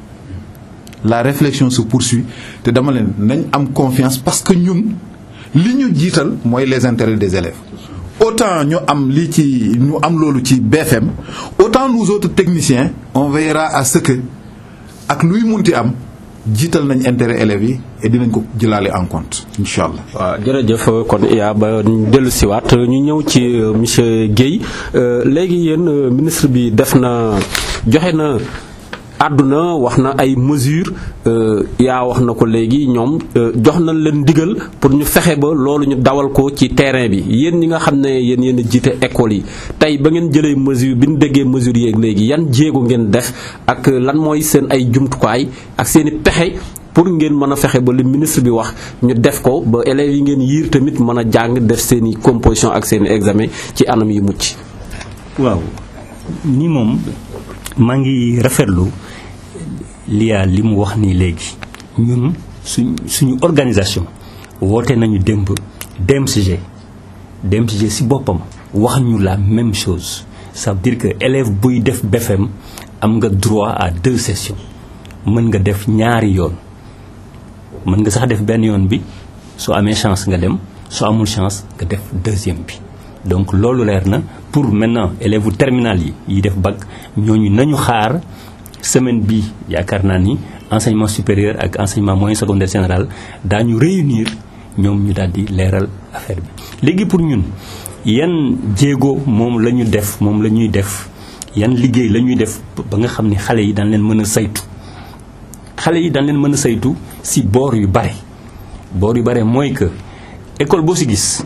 la réflexion se poursuit te dama leen nañ am confiance parce que ñun li ñu jiital mooy les intérêts des élèves autant ñu am lii ci ñu am loolu ci BFM autant nous autres techniciens on veillera à ce que ak luy munti am jiital nañ intérêt élèves yi et dinañ ko jëlaale en compte incha allah. waaw jërëjëf kon iya ba dellu siwaat ñu ñëw ci monsieur Guèye léegi yéen ministre bi def na joxe na àdduna wax na ay mesures yaa wax na ko léegi ñoom jox nañ leen ndigal pour ñu fexe ba loolu ñu dawal ko ci terrain bi yéen ñi nga xam ne yéen yéen a jiite école yi tey ba ngeen jëlee mesure bi ñu déggee mesures yeeg léegi yan jéego ngeen def ak lan mooy seen ay jumtukaay ak seen i pexe pour ngeen mën a fexe ba li ministre bi wax ñu def ko ba élèves yi ngeen yiir tamit mën a jàng def seen i composition ak seen i examen ci anam yi mucc. waaw ni moom maa ngi rafetlu liyaa li mu wax nii léegi ñun suñ suñu organisation woote nañu démb DMCG DMCG ci boppam wax ñu la même chose ça veut dire que élève buy def BFM am nga droit à deux sessions mën nga def ñaari yoon mën nga sax def benn yoon bi soo amee chance nga dem soo amul chance nga def deuxième bi donc loolu leer na pour maintenant élèves u terminal yi yi def bac ñooñu nañu xaar semaine bi yaakaar naa ni enseignement supérieur ak enseignement moyen secondaire général daañu réunir ñoom ñu daal di leeral affaire bi léegi pour ñun yan jéego moom la ñu def moom la ñuy def yan liggéey la ñuy def ba nga xam ni xale yi daan leen mën a saytu xale yi daan leen mën a saytu si boor yu bare boor yu bare mooy que école boo si gis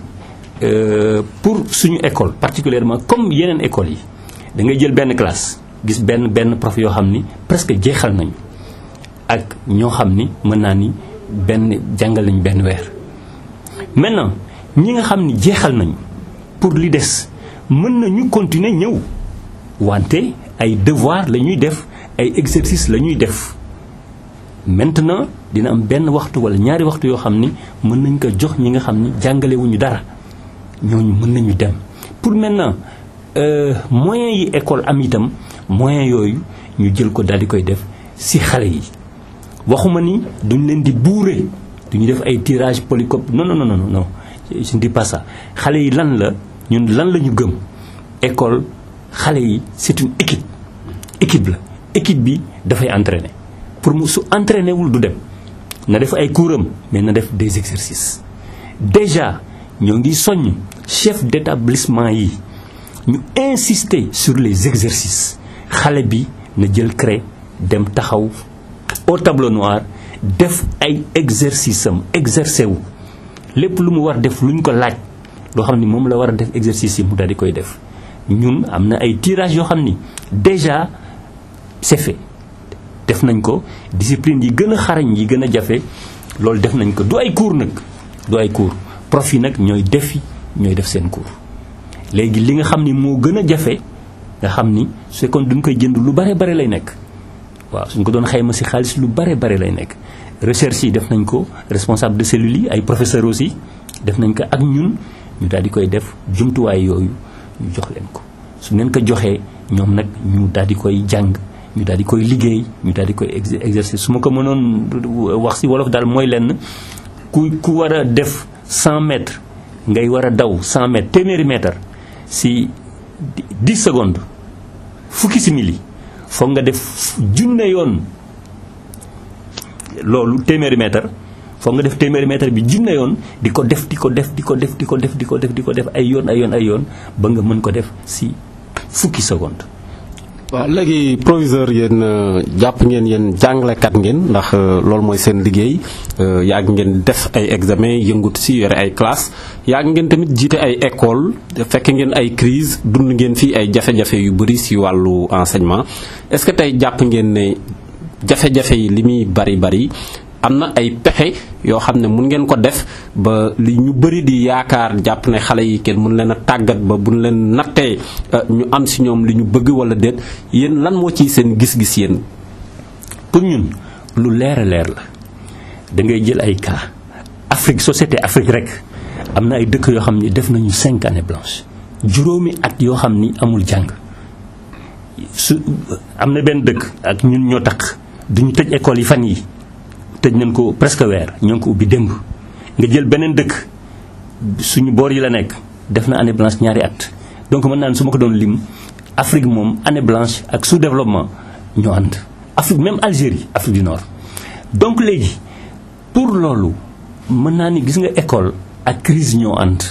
pour suñu école particulièrement comme yeneen écoles yi da ngay jël benn classe gis benn benn prof yoo xam ni presque jeexal nañu ak ñoo xam ni mën naa ni benn jàngal nañu benn weer maintenant ñi nga xam ni jeexal nañu pour li des mën nañu continuer ñëw wante ay devoir la ñuy def ay exercice la ñuy def maintenant dina am benn waxtu wala ñaari waxtu yoo xam ni mën nañ ko jox ñi nga xam ni jàngalewuñu dara ñooñu mën nañu dem pour maintenant moyens yi école am itam moyens yooyu ñu jël ko daal di koy def ci xale yi waxuma ni duñ leen di buure duñu def ay tirage polycope non non non non non je ne dis pas ça xale yi lan la ñun lan la ñu gëm école xale yi c'est une équipe équipe la équipe bi dafay entraîner pour mu su entraîner wul du dem na def ay couram mais na def des exercices déjà ñoo ngi soññ chef d'établissement yi ñu insister sur les exercices xale bi na jël craie dem taxaw au tableau noir def ay exercice am exercer wu lépp lu mu war def lu ñu ko laaj loo xam ni moom la war a def exercice yi mu daal di koy def ñun am na ay tirage yoo xam ni déjà c'est fait def nañ ko discipline yi gën a xarañ yi gën a jafe loolu def nañ ko du ay cours nag du ay cours prof yi nag ñooy defi ñooy def seen cours léegi li nga xam ni moo gën a jafe nga xam ni su fekkoon duñ koy jënd lu bare bare lay nekk waaw suñ ko doon xayma ci xaalis lu bare bare lay nekk recherche yi def nañ ko responsable de cellules yi ay professeurs aussi def nañ ko ak ñun ñu daal di koy def jumtuwaay yooyu ñu jox leen ko su leen ko joxee ñoom nag ñu daal di koy jàng ñu daal di koy liggéey ñu daal di koy exercer su ma ko mënoon wax ci wolof daal mooy lenn ku ku war a def 100 mètres ngay war a daw 100 mètres téeméeri mètre ci 10 secondes fukki simili foog nga def junne yoon loolu téeméeri mètre foog nga def téeméeri mètre bi junne yoon di ko def di ko def di ko def di ko def di ko def di ko def ay yoon ay yoon ay yoon ba nga mën ko def ci fukki seconde waaw léegi proviseur yéen jàpp ngeen yéen jàngalekat ngeen ndax loolu mooy seen liggéey yàgg ngeen def ay examen yëngut ci yore ay classe yàgg ngeen tamit jiite ay école fekk ngeen ay crise dund ngeen fii ay jafe-jafe yu bari ci wàllu enseignement est-ce que tey jàpp ngeen ne jafe-jafe yi li muy bari bari am na ay pexe yoo xam ne mun ngeen ko def ba li ñu bëri di yaakaar jàpp ne xale yi kenn mun leen a tàggat ba buñ leen nattee ñu am ci ñoom li ñu bëgg walla déet yéen lan moo ciy seen gis-gis yéen. pour ñun lu leer a leer la da ngay jël ay cas Afrique société Afrique rek am na ay dëkk yoo xam ni def nañu cinq années blanches juróomi at yoo xam ni amul jàng su am na benn dëkk ak ñun ñoo tax duñu tëj école yi fan yi tëj nañ ko presque weer ñoo ngi ko ubbi démb nga jël beneen dëkk suñu boor yi la nekk def na année blanche ñaari at donc mën naa ne su ma ko doon lim Afrique moom année blanche ak sous-développement ñoo ànd Afrique même Algérie Afrique du Nord donc léegi pour loolu mën naa ni gis nga école ak crise ñoo ànd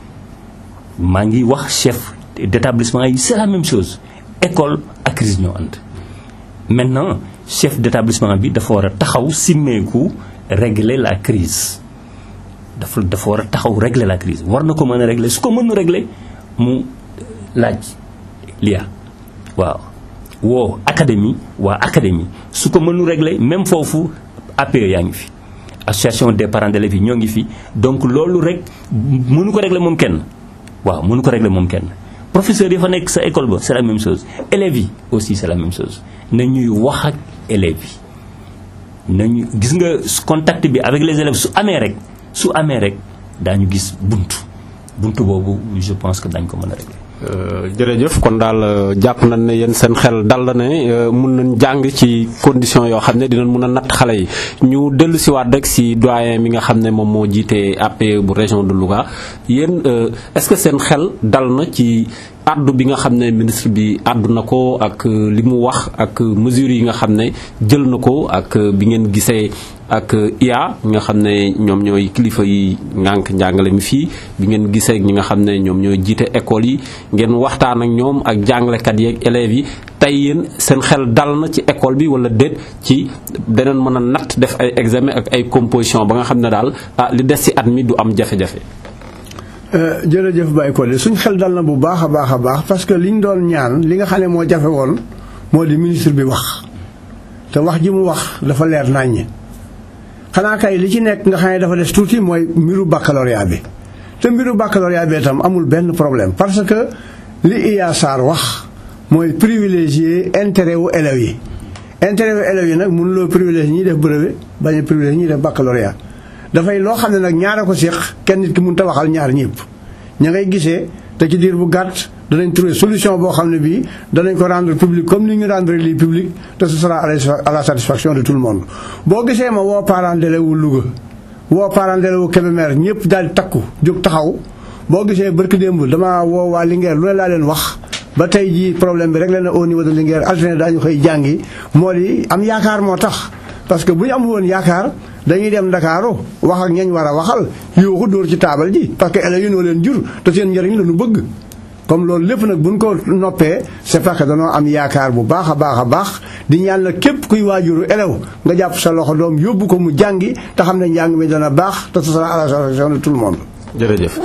maa ngi wax chef d'établissement yi c'est la même chose école ak crise ñoo ànd maintenant chef d'établissement bi dafa war a taxaw simmeeku régler la crise dafa dafa war a taxaw régler la crise war na ko mën a régler su ko mënu régler mu laaj lia waaw woo académie waa académie su ko mënu régler même foofu APE yaa ngi fi association des parents d'élèves yi ñoo ngi fi donc loolu rek mënu ko régler moom kenn waaw mënu ko régler moom kenn professeurs yi fa nekk sa école ba c'est la même chose élèves yi aussi c'est la même chose na ñuy wax ak élèves yi nañu gis nga contact bi avec les élèves su amee rek su amee rek daañu gis buntu buntu boobu je pense que dañ ko mën a régler. jërëjëf kon daal jàpp nañ ne yéen seen xel dal na ne mun nañ jàng ci condition yoo xam ne dinañ mun a natt xale yi ñu dellu si waat rek si doyen mi nga xam ne moom moo jiite APE bu région de Louga yéen est-ce que seen xel dal na ci addu bi nga xam ne ministre bi addu na ko ak li mu wax ak mesures yi nga xam ne jël na ko ak bi ngeen gisee ak IA nga xam ne ñoom ñooy kilifa yi ngànk njàngale mi fii bi ngeen gisee ñi nga xam ne ñoom ñooy jiite école yi ngeen waxtaan ak ñoom ak jàngalekat yi ak élèves yi tey yéen seen xel dal na ci école bi wala déet ci daneen mën a natt def ay examen ak ay composition ba nga xam ne daal ah li des ci at mi du am jafe-jafe. jërëjëf Baye Codé suñ xel dal na bu baax a baax a baax parce que liñ doon ñaan li nga xam ne moo jafe woon moo di ministre bi wax te wax ji mu wax dafa leer naññ xanaa kay li ci nekk nga xam ne dafa des tuuti mooy mbiru baccalauréat bi te mbiru baccalauréat bi itam amul benn problème parce que li Iya Sarr wax mooy privilégier intérêt wu élèves yi intérêt wu élèves yi nag mënuloo privilégier ñiy def brevet bañ a privilégier ñiy def baccalauréat dafay loo xam ne nag ñaara ko séq kenn nit ki mun ta waxal ñaar ñëpp ña ngay gisee te ci diir bu gàtt danañ trouver solution boo xam ne bii danañ ko rendre public comme ni ñu rendre lii public te ce sera à la satisfaction de tout le monde boo gisee ma woo parent d'élève wu Louga woo parent d'élève wu Kébémer ñëpp daal di takku jóg taxaw boo gisee barki démb dama woo waa Linguère lu ne laa leen wax ba tey jii problème bi réglé na au niveau de Linguère alterné daañu koy jàngi moo di am yaakaar moo tax parce que bu ñu amul woon yaakaar dañuy dem Ndakaaru wax ak ñañ war a waxal yooxu dóor ci taabal ji parce que élèves yi noo leen jur te seen njëriñ la ñu bëgg comme loolu lépp nag buñ ko noppee c'est parce que danoo am yaakaar bu baax a baax a baax di ñaan la képp kuy waajuru élève nga jàpp sa loxo doom yóbbu ko mu jàngi te xam ne njàng mi dana baax te ce sera à la satisfaction de tout le monde jërëjëf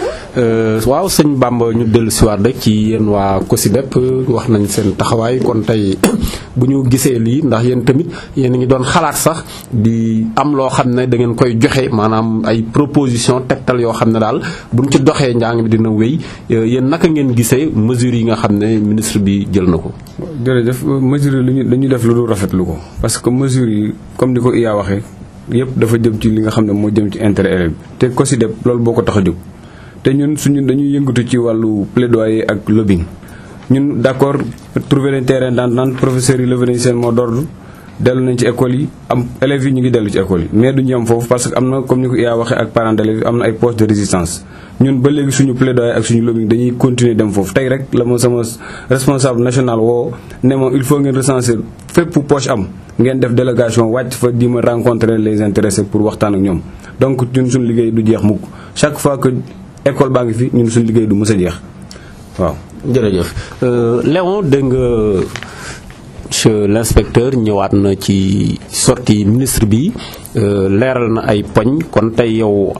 waaw sëñ Bamba ñu dellu siwaat rek ci yéen waa COSYDEP wax nañ seen taxawaay kon tey bu ñu gisee lii ndax yéen tamit yéen a ngi doon xalaat sax di am loo xam ne da ngeen koy joxe maanaam ay proposition tegtal yoo xam ne daal buñ ci doxee njàng mi dina wéy yéen naka ngeen gisee mesures yi nga xam ne ministre bi jël na ko. jërëjëf mesures yi dañu def lu dul rafetlu ko parce que mesures yi comme ni ko Iya waxee. yëpp dafa jëm ci li nga xam ne moo jëm ci intérêt élève bi te COSYDEP loolu boo ko tax a jóg te ñun suñu dañuy yëngatu ci wàllu plaidoyer ak lobbying ñun d'accord trouver leen terrain d'entente professeurs yi levé nañ seen mot d'ordre dellu nañ ci école yi am élèves yi ñu ngi dellu ci école yi mais duñu am foofu parce que am na comme ni ko Iya waxee ak parents d'élèves am na ay postes de résistance ñun ba léegi suñu plaidoyer ak suñu lobbying dañuy continuer dem foofu tey rek la ma sama responsable national woo ne ma il faut ngeen recenser fépp poche am ngeen def délégation wàcc fa di ma rencontrer les intéressés pour waxtaan ak ñoom donc ñun suñu liggéey du jeex mukk chaque fois que école baa ngi fi ñun suñu liggéey du mës a jeex waaw. jërëjëf Léon dégg nga monsieur l'inspecteur ñëwaat na ci sortie ministre bi leeral na ay poñ kon tey yow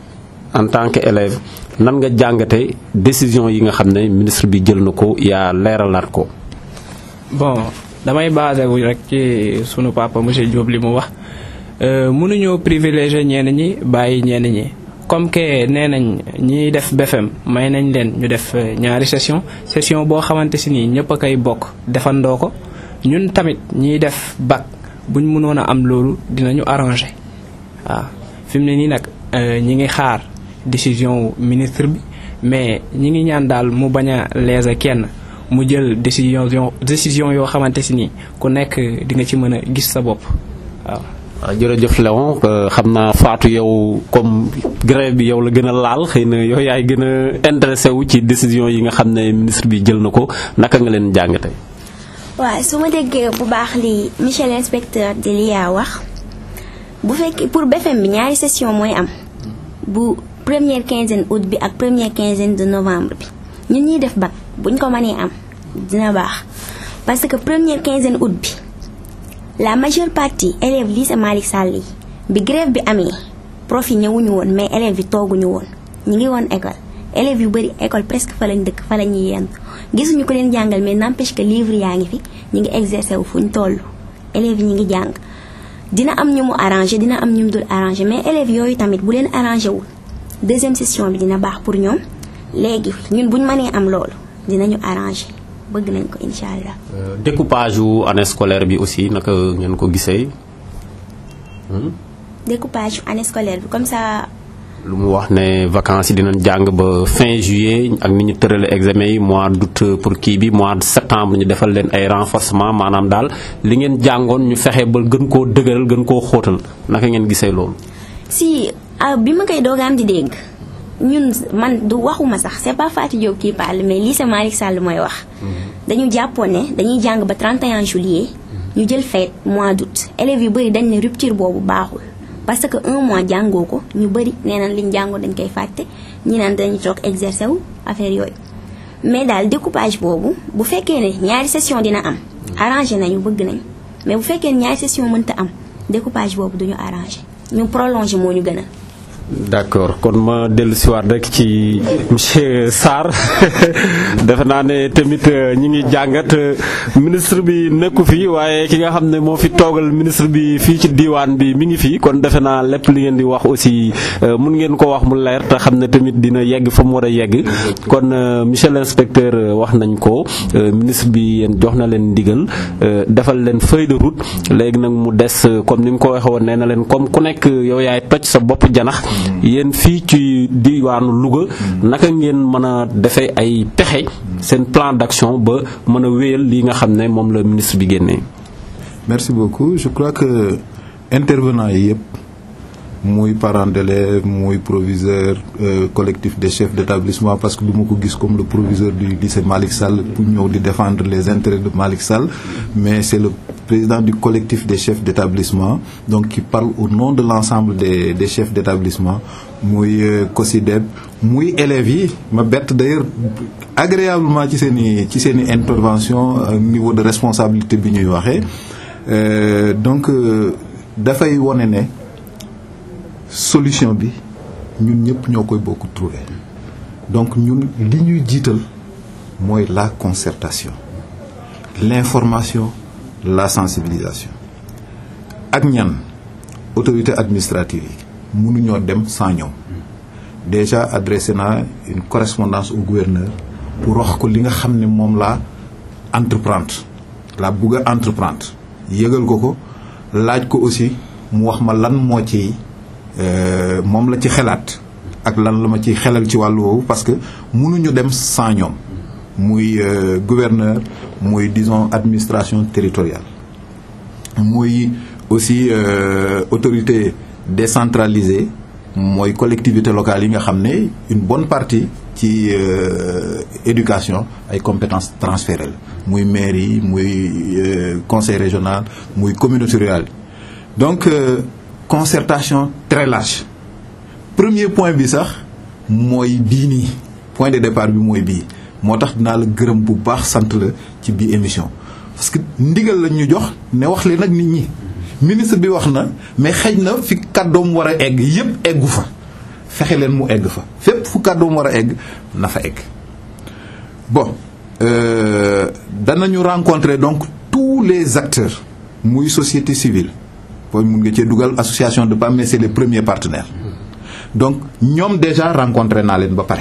en tant que élève nan nga jàngate décision yi nga xam ne ministre bi jël na ko yaa leeralaat ko. bon damay basé wu rek ci sunu papa monsieur Diop li mu wax mënuñoo privilégier ñenn ñi bàyyi ñenn ñi comme que nee nañ ñiy def BFM may nañ leen ñu def ñaari session session boo xamante si nii ñëpp a koy bokk defandoo ko ñun tamit ñiy def bac buñ mënoon a am loolu dinañu arranger waaw fi mu ne nii nag ñi ngi xaar décision ministre bi mais ñi ngi ñaan daal mu bañ a léser kenn mu jël décision décision yoo xamante si nii ku nekk di nga ci mën a gis sa bopp waaw. waaw jërëjëf Léon xam naa Fatou yow comme grève bi yow la gën a laal xëy na yow yaay gën a intéressé wu ci décision yi nga xam ne ministre bi jël na ko naka nga leen jàngate. waaw su ma déggee bu baax li monsieur l'inspecteur di li yaa wax bu fekkee pour BFM bi ñaari session mooy am bu première quinzaine août bi ak première quinzaine de novembre bi ñun ñuy def bac buñ ko mënee am dina baax parce que première quinzaine août bi la majeure partie élèves lycée Malick Sall yi bi grève bi amee prof yi ñëwuñu woon mais élèves yi tooguñu woon ñu ngi woon école élèves yu bari école presque fa lañ dëkk fa la ñuy yenn gisuñu ko leen jàngal mais n'empêche que livre yaa ngi fi ñu ngi exercer wu fu ñu toll élèves yi ñu ngi jàng dina am ñu mu arrangé dina am ñu mu dul arrangé mais élèves yooyu tamit bu leen arrangé wul deuxième session bi dina baax pour ñoom léegi ñun buñ mënee am loolu dinañu arrangé bëgg nañ ko incha allah. découpage wu année scolaire bi aussi naka ngeen ko gisee. découpage année scolaire bi comme ça lu mu wax ne vacances yi dinañ jàng ba fin juillet ak ni ñu tërale examen yi mois d'août pour kii bi mois de septembre ñu defal leen ay renforcement maanaam daal li ngeen jàngoon ñu fexe ba gën koo dëgëral gën koo xóotal naka ngeen gisee loolu. si ah, bi ma koy doogaam di dégg ñun man du waxuma sax c'est pas Fatou Diop qui parle mais lycée Malick Sall mooy wax dañu jàppoon ne dañuy jàng ba 31 juillet ñu jël fête mois d'août élèves yu bëri dañ ne rupture boobu baaxul parce que un mois jàngoo ko ñu bëri nee nañ liñ jàngoo dañ koy fàtte ñi naan dañu toog exercer wu affaire yooyu mais daal découpage boobu bu fekkee ne ñaari session dina am arrangé nañu bëgg nañ mais bu fekkee ne ñaari session mënta am découpage boobu duñu arrangé ñu prolongé moo ñu gënal d'accord kon ma dellu siwaat rek ci monsieur Sarr defe naa ne tamit ñi ngi jàngat ministre bi nekku fi waaye ki nga xam ne moo fi toogal ministre bi fii ci diiwaan bi mi ngi fi kon defe naa lépp li ngeen di wax aussi mun ngeen ko wax mu leer te xam ne tamit dina yegg fa mu war a yegg kon monsieur l'inspecteur wax nañ ko ministre bi yéen jox na leen ndigal defal leen feuille de route léegi nag mu des comme ni mu ko waxee woon nee na leen comme ku nekk yow yaay toj sa bopp janax yéen fii ci diwaanu Louga naka ngeen mën a defee ay pexe seen plan d'action ba mën a wéyal li nga xam ne moom la ministre bi génnee. merci beaucoup je crois que intervenants yi yëpp muy parents d'élèves muy proviseur euh, collectif des chefs d'établissement parce que du ma ko gis comme le proviseur du lycée Malick Sall pour ñëw di défendre les intérêts de Malick Sall mais c'est le président du collectif des chefs d'établissement donc qui parle au nom de l'ensemble des des chefs d'établissement muy COSYDEP muy élèves yi ma bett d'ailleurs agréablement ci seen i ci seen i intervention au niveau de responsabilité bi ñuy waxee donc dafay wone ne solution bi ñun ñëpp ñoo koy bokk trouver donc ñun li ñuy jiital mooy la concertation l'information la sensibilisation ak ñan autorité administrative yi mënuñoo dem sans ñoom déjà adressé naa une correspondance au gouverneur pour wax ko li nga xam ne moom laa entreprendre la bëgg a entreprendre yëgal ko ko laaj ko aussi mu wax ma lan moo ci moom la ci xelaat ak lan la ma ci xelal ci wàllu woowu parce que mënuñu dem sans ñoom muy gouverneur muy disons administration territoriale muy aussi autorité décentralisée mooy collectivité locale yi nga xam ne une bonne partie ci éducation ay compétences transférées la muy maire yi muy conseil régional muy communauté rurale donc concertation très large premier point bi sax mooy bii nii point de départ bi mooy bii moo tax dinaa la gërëm bu baax sant la ci bii émission parce que ndigal lañ ñu jox ne wax leen nag nit ñi ministre bi wax na mais xëj na fi kàddoom war a egg yépp eggu fa fexe leen mu egg fa fépp fu kàddoom war a egg na fa egg bon euh, danañu rencontrer donc tous les acteurs muy société civile booy mun nga cee dugal association de PAM mais c'est les premiers partenaires donc ñoom déjà rencontré naa leen ba pare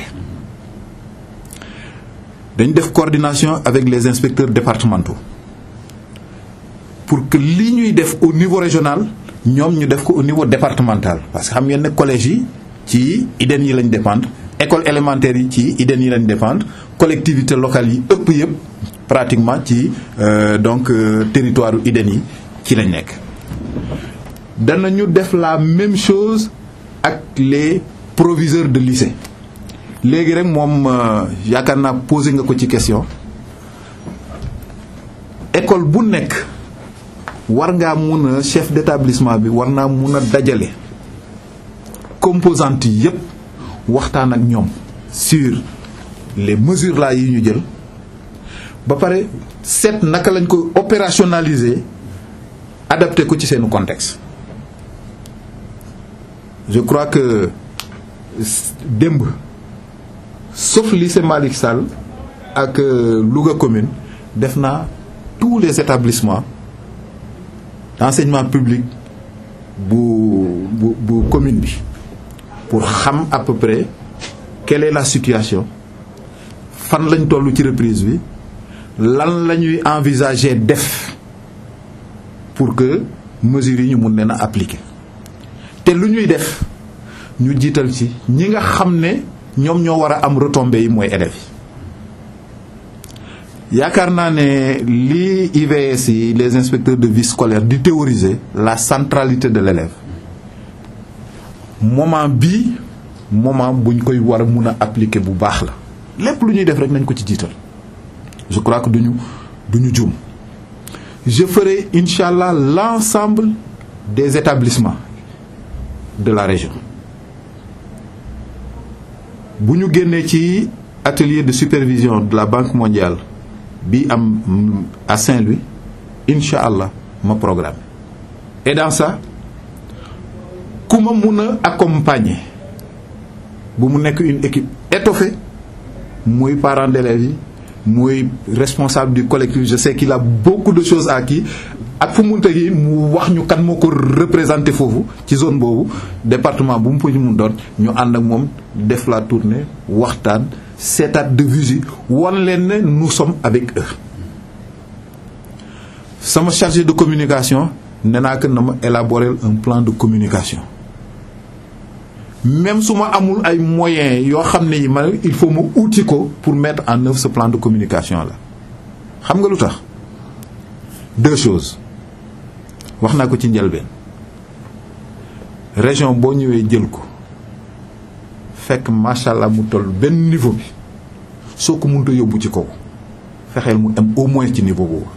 dañ def coordination avec les inspecteurs départementaux pour que li ñuy def au niveau régional ñoom ñu def ko au niveau départemental parce que xam ngeen ne collège yi ci IDEN yi lañ dépendre école élémentaire yi ci IDEN yi lañ dépendre collectivité locale yi ëpp yëpp pratiquement ci euh, donc euh, territoire u IDEN yi ci lañ nekk danañu def la même chose ak les proviseurs de lycée léegi rek moom yaakaar naa posé nga ko ci question école bu nekk war ngaa mun a chef d'établissement bi war naa mun a dajale composantes yi yépp waxtaan ak ñoom sur les mesures là yi ñu jël ba pare seet naka lañ ko opérationnaliser adapté ko ci seenu contexte je crois que démb sauf lycée Malick Sall ak Louga commune def naa tous les établissements d'enseignement public bu bu bu commune bi pour xam à peu près quelle est la situation fan lañ toll ci reprise bi lan la ñuy envisager def pour que mesures yi ñu mun leen a appliquer te lu ñuy def ñu jiital ci ñi nga xam ne ñoom ñoo war a am retombées yi mooy élèves yi yaakaar naa ne lii IVS yi les inspecteurs de vie scolaire di théoriser la centralité de l'élève moment bii moment buñ koy war a mun a appliquer bu baax la lépp lu ñuy def rek nañ ko ci jiital je crois que duñu duñu juum je ferai incha allah l'ensemble des établissements de la région bu ñu génnee ci atelier de supervision de la Banque mondiale bi am à Saint-Louis incha allah ma programme et dans ça ku ma mun a accompagner bu mu nekk une équipe étoffée muy parents d'élèves yi muy responsable du collectif je sais qu'il a beaucoup de choses à kii ak fu munte yi mu wax ñu kan moo ko représenté foofu ci zone boobu département bu mu fa mun doon ñu ànd ak moom def la tournée waxtaan seetaat de visu wan leen ne nous sommes avec eux sama chargé de communication nee naa que na ma élaborer un plan de communication même su ma amul ay moyens yoo xam ne yi ma il faut ma outil ko pour mettre en œuvre ce plan de communication là xam nga lu tax deux choses wax naa ko ci njëlbeen région boo ñëwee jël ko fekk macha allah mu toll benn niveau bi soo ko mënut a yóbbu ci kaw fexeel mu am au moins ci niveau boobu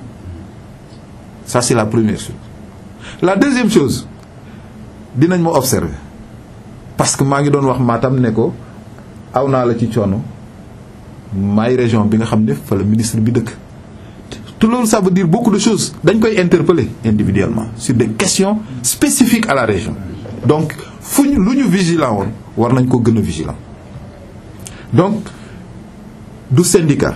ça c'est la première chose la deuxième chose dinañ ma observer parce que maa ngi doon wax Matam ne ko aw naa la ci coono maay région bi nga xam ne fa la ministre bi dëkk te loolu ça veut dire beaucoup de choses dañ koy interpeller individuellement sur des questions spécifiques à la région donc fu ñu lu ñu vigilant woon war nañ ko gën a vigilant donc du syndicat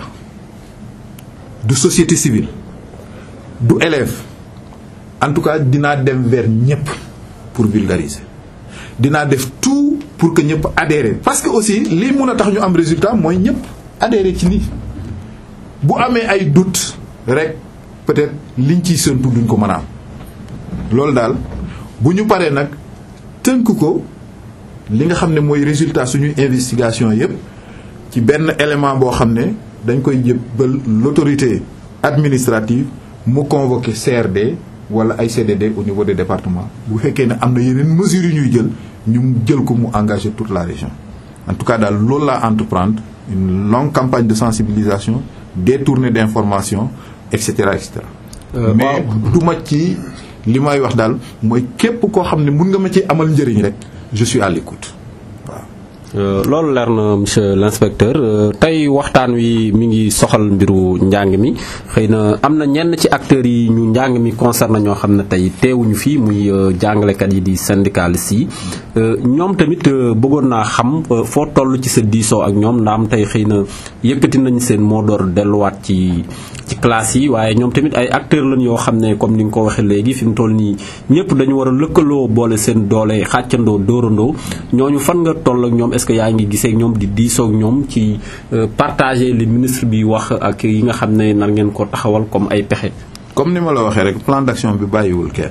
du société civile du élève en tout cas dinaa dem vers ñëpp pour vulgariser dinaa def tout pour que ñëpp adhérer parce que aussi lii mun a tax ñu am résultat mooy ñëpp adhérer ci nii bu amee ay doute rek peut-être liñ ciy séntu duñ ko mën a am loolu daal bu ñu paree nag tënk ko li nga xam ne mooy résultat suñuy investigation yépp ci benn élément boo xam ne dañ koy jëbbal l'autorité administrative mu convoquer CRD wala ay CDD au niveau des départements bu fekkee ne am na yeneen mesures yu ñuy jël ñu jël ko mu engager toute la région en tout cas daal loolu laa entreprendre une longue campagne de sensibilisation des tournées d'information et cetera et cetera mais du ma ci li may wax daal mooy képp koo xam ne mun nga ma ci amal njëriñ rek je suis à l'écoute loolu leer na monsieur l'inspecteur tey waxtaan wi mi ngi soxal mbiru njàng mi xëy na am na ñenn ci acteurs yi ñu njàng mi concerné ñoo xam ne tey teewuñu fii muy jàngalekat yi di syndicalistes yi ñoom tamit bëggoon naa xam foo toll ci sa diisoo ak ñoom ndaam tey xëy na yëkkati nañ seen moo door delluwaat ci ci classe yi waaye ñoom tamit ay acteurs lañ yoo xam ne comme ni nga ko waxee léegi fi mu toll nii ñëpp dañu war a lëkkaloo boole seen doole xàccandoo dóorandoo ñooñu fan nga toll ak ñoom est-ce que yaa ngi gisee ak ñoom di diisoo ak ñoom ci partager li ministre bi wax ak yi nga xam ne nar ngeen ko taxawal comme ay pexe. comme ni ma la waxee rek plan d'action bi bàyyiwul kenn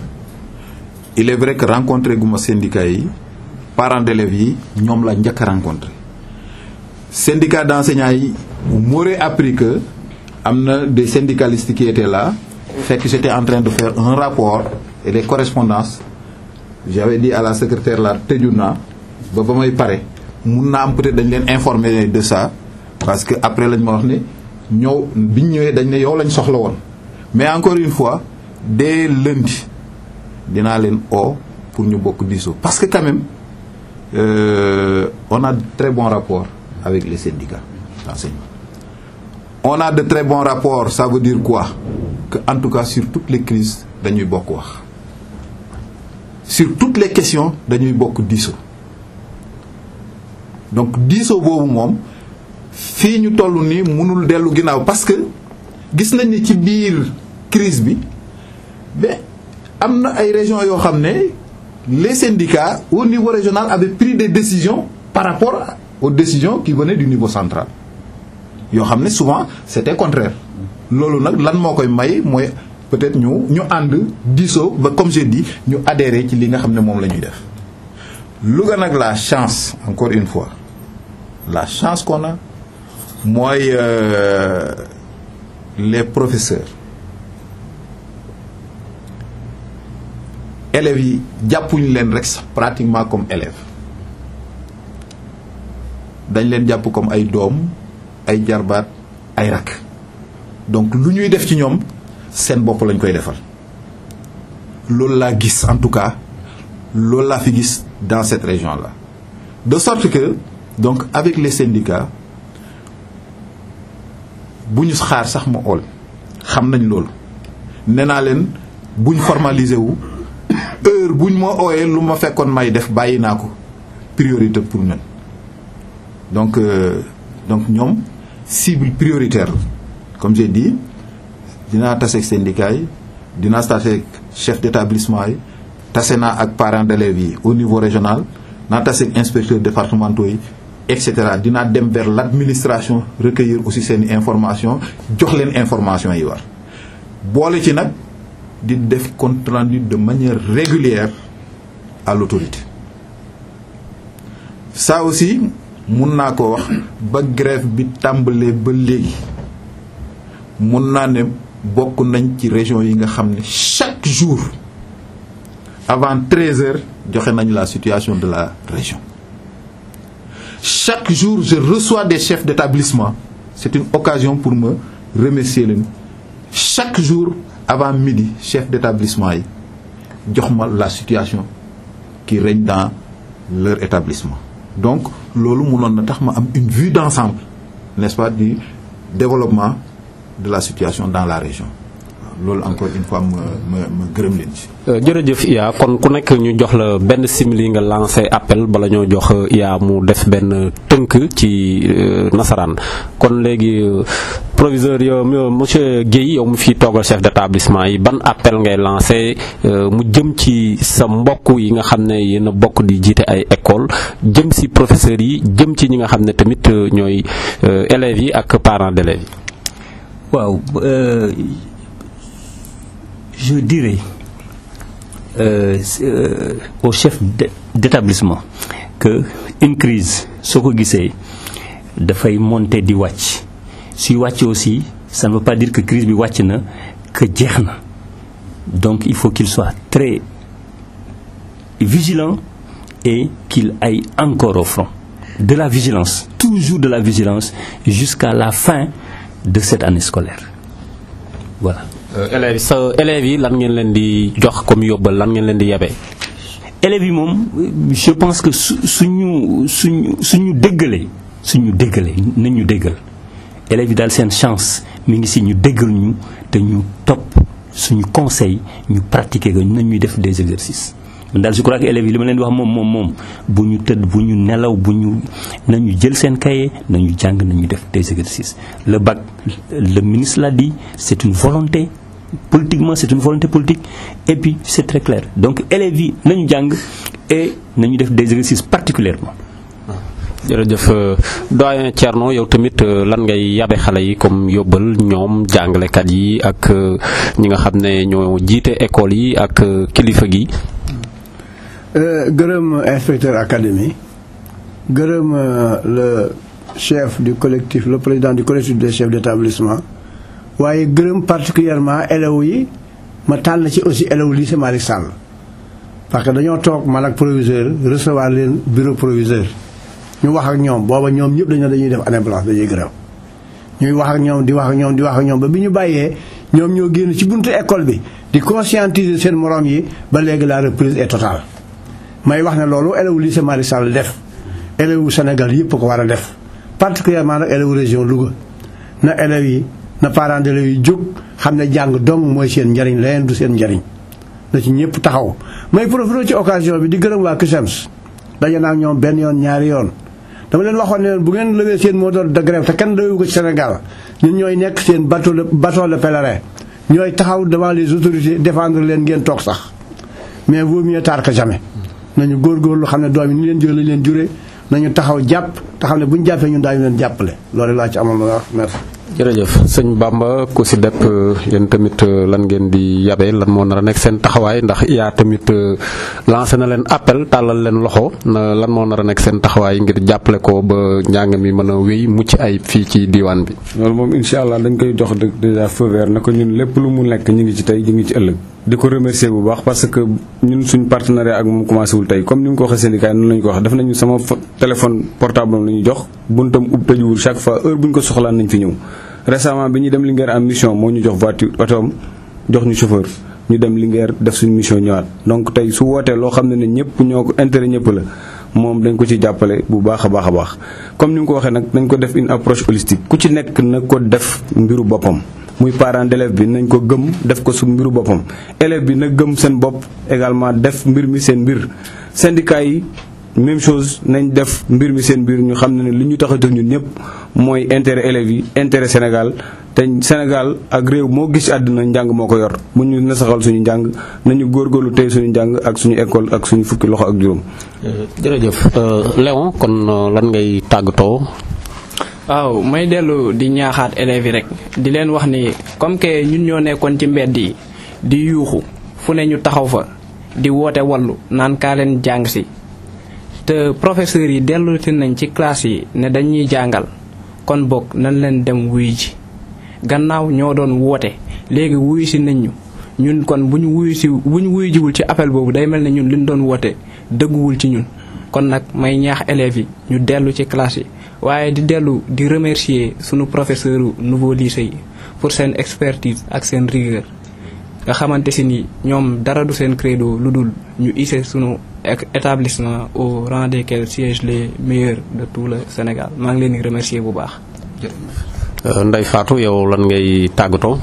il est vrai que rencontré gu ma syndicat yi parents d'élèves yi ñoom la njëkk a rencontré syndicat d'enseignants yi m'aurait appris que am na des syndicalistes qui étaient là fekk j'étais en train de faire un rapport et des correspondances j'avais dit à la secrétaire là tëju naa ba ba may pare mun naa am peut-être dañ leen informer de ça parce que après lañ ma wax ne ñëw biñ ñëwee dañ ne yow lañ soxla woon mais encore une fois dès lundi dinaa leen oo pour ñu bokk diisoo parce que quand même euh, on a de très bons rapports avec les syndicats d'enseignement on a de très bons rapports ça veut dire quoi que en tout cas sur toutes les crises dañuy bokk wax sur toutes les questions dañuy bokk diisoo donc diisoo boobu moom fii ñu toll nii mënul dellu ginnaaw parce que gis nañ ni ci biir crise bi mais am na ay régions yoo xam ne les syndicats au niveau régional avaient pris des décisions par rapport aux décisions qui venaient du niveau central yoo xam ne souvent c'était contraire loolu nag lan moo koy may mooy peut-être ñu ñu ànd diisoo ba comme j'ai dit ñu adhérer ci li nga xam ne moom la ñuy def Louga nag la chance encore une fois la chance qu'on a mooy euh, les professeurs élèves yi jàppuñu leen rek sax pratiquement comme élèves dañ leen jàpp comme ay doom ay jarbaat ay rakk donc lu ñuy def ci ñoom seen bopp lañ koy defal loolu laa gis en tout cas loolu laa fi gis dans cette région là de sorte que donc avec les syndicats bu ñu xaar sax ma ool xam nañ loolu nee naa leen buñ formaliser wu heure buñ ma ooyee lu ma fekkoon may def bàyyi naa ko priorité pour ñun donc euh, donc ñoom cible prioritaire la comme j'ai dit dinaa tase ak syndicats yi dinaa tase ak chef d'établissement yi tase naa ak parents d'élèves yi au niveau régional naa tase ak inspecteurs départementaux yi et cetera dinaa dem vers l'administration recueillir aussi seeni information jox leen information yi war boole ci nag di def compte rendu de manière régulière à l'autorité ça aussi mun naa ko wax ba grève bi tàmbalee ba léegi mun naa ne bokk nañ ci région yi nga xam ne chaque jour avant 13 heures joxe nañ la situation de la région chaque jour je reçois des chefs d'établissement c'est une occasion pour me remercier leen chaque jour avant midi chef d'établissement yi jox ma la situation qui règne dans leur établissement donc loolu mënoon na tax ma am une vue d'ensemble n'est-ce pas du développement de la situation dans la région loolu encore une fois ma ma ma gërëm leen ci. jërëjëf Iya kon ku nekk ñu jox la benn simili nga lancé appel bala ñoo jox Iya mu def benn tënk ci nasaraan kon léegi proviseur yow monsieur Guèye yow mu fi toogal chef d'établissement yi ban appel ngay lancé mu jëm ci sa mbokk yi nga xam ne yéen a bokk di jiite ay école jëm si professeurs yi jëm ci ñi nga xam ne tamit ñooy élèves yi ak parents d'élèves yi. waaw je dirais euh, euh, au chef d'établissement que une crise soo ko gisee dafay monter di wàcc suy wàcc aussi ça ne veut pas dire que crise bi wàcc na que jeex na donc il faut qu'il soit très vigilant et qu'il aille encore au front de la vigilance toujours de la vigilance jusqu'à la fin de cette année scolaire voilà élèves sa élèves yi lan ngeen leen di jox comme yóbbal lan ngeen leen di yebee. élèves yi moom je pense que su suñu suñu suñu déggalee suñu déggalee nañ ñu déggal élèves yi daal seen chance mi ngi si ñu déggal ñu te ñu topp suñu conseil ñu pratiquer ko nañ ñuy def des exercices. man daal je crois que élèves yi li ma leen di wax moom moom moom bu ñu tëdd bu ñu nelaw bu ñu nañu jël seen cahier nañu jàng nañu def des exercices le bac le ministre l'a dit c'est une volonté politiquement c'est une volonté politique et puis c'est très clair donc élèves yi nañu jàng et nañu def des exercices particulièrement jërëjëf doyen Thierno yow tamit lan ngay yabe xale yi comme yóbbal ñoom jàngalekat yi ak ñi nga xam ne ñoo jiite école yi ak kilifa gi gërëm inspecteur académie gërëm le chef du collectif le président du collectif des chefs d'établissement waaye gërëm particulièrement élèves yi ma tànn ci aussi élèves lycée Malick Sall parce que dañoo toog man ak proviseur recevoir leen bureau proviseur ñu wax ak ñoom booba ñoom ñëpp dañoo dañuy def année blanche dañuy gërëm ñuy wax ak ñoom di wax ak ñoom di wax ak ñoom ba bi ñu bàyyee ñoom ñoo génn ci buntu école bi di conscientiser seen morom yi ba léegi la reprise est totale may wax ne loolu élèves lycée Malick Sall def élèves Sénégal yëpp ko war a def particulièrement nag élèves région Louga na élèves yi na parents d'élèves yi jóg xam ne jàng dong mooy seen njariñ leneen du seen njariñ na ci ñëpp taxaw may profité ci occasion bi di gërëm waa CUSEMS daje naa ak ñoom benn yoon ñaari yoon dama leen waxoon ne bu ngeen lewee seen mot d'ordre de grève te kenn doyu ko ci Sénégal ñun ñooy nekk seen bateau de bateau de pèlerin ñooy taxaw devant les autorités défendre leen ngeen toog sax mais vaut mieux tard que jamais nañu góorgóorlu xam ne doom yi ni leen jël lañ leen juree nañu taxaw jàpp te xam ne bu ñu jàppee ñun daañu leen jàppale loolu laa ci amoon na wax merci. jërëjëf sëñ Bamba ku si depp yéen tamit lan ngeen di yabe lan moo nar a nekk seen taxawaay ndax yaa tamit lancé na leen appel tàllal leen loxo na lan moo nar a nekk seen taxawaay ngir jàppale ko ba njàng mi mën a wéy mucc ay fii ci diwaan bi. loolu moom incha allah dañ koy jox déjà feu vert na ko ñun lépp lu mu nekk ñu ngi ci tey ñu ngi ci ëllëg. di ko remercier bu baax parce que ñun suñ partenariat ak moom commencé wul tey comme ni mu ko waxee syndicat noonu la ñu ko wax def nañu sama téléphone portable la ñu jox buntam ub tëjuwul chaque fois heure bu ñu ko soxlaan nañ fi ñëw. récemment bi ñuy dem Linguère en mission moo ñu jox voiture otoom jox ñu chauffeur ñu dem Linguère def suñu mission ñëwaat donc tey su wootee loo xam ne ne ñëpp ñoo ko intérêt ñëpp la moom dañ ko ci jàppale bu baax a baax a baax comme ni mu ko waxee nag dañ ko def une approche holistique ku ci nekk na ko def mbiru boppam muy parent d'élève bi nañ ko gëm def ko su mbiru boppam élève bi na gëm seen bopp également def mbir mi seen mbir syndicat yi même chose nañ def mbir mi seen mbir ñu xam ne ne li ñu tax a jóg ñun ñëpp mooy intérêt élèves yi intérêt Sénégal te Sénégal ak réew moo gis ci àdduna njàng moo ko yor bu ñu nasaxal suñu njàng nañu góorgóorlu tey suñu njàng ak suñu école ak suñu fukki loxo ak juróom. jërëjëf Léon kon lan ngay tàggatoo. waaw may dellu di ñaaxaat élèves yi rek di leen wax ni comme que ñun ñoo nekkoon ci mbedd yi di yuuxu fu ne ñu taxaw fa di woote wallu naan kaa leen jàng si te professeurs yi dellu si nañ ci classe yi ne dañuy jàngal kon bokk nañ leen dem wuyu ji gannaaw ñoo doon woote léegi wuyu si nañ ñu ñun kon bu ñu wuyu si bu ñu wuyu jiwul ci appel boobu day mel ne ñun li ñu doon woote dëgguwul ci ñun kon nag may ñaax élèves yi ñu dellu ci classe yi waaye di dellu di remercier sunu professeur nouveau lycée yi pour seen expertise ak seen rigueur nga xamante si ni ñoom dara du seen credo lu dul ñu hissé sunu établissement au rang desquels siègent les meilleurs de tout le Sénégal maa ngi leen di remercier bu baax. Ndeye Fatou yow lan ngay tàggatoo.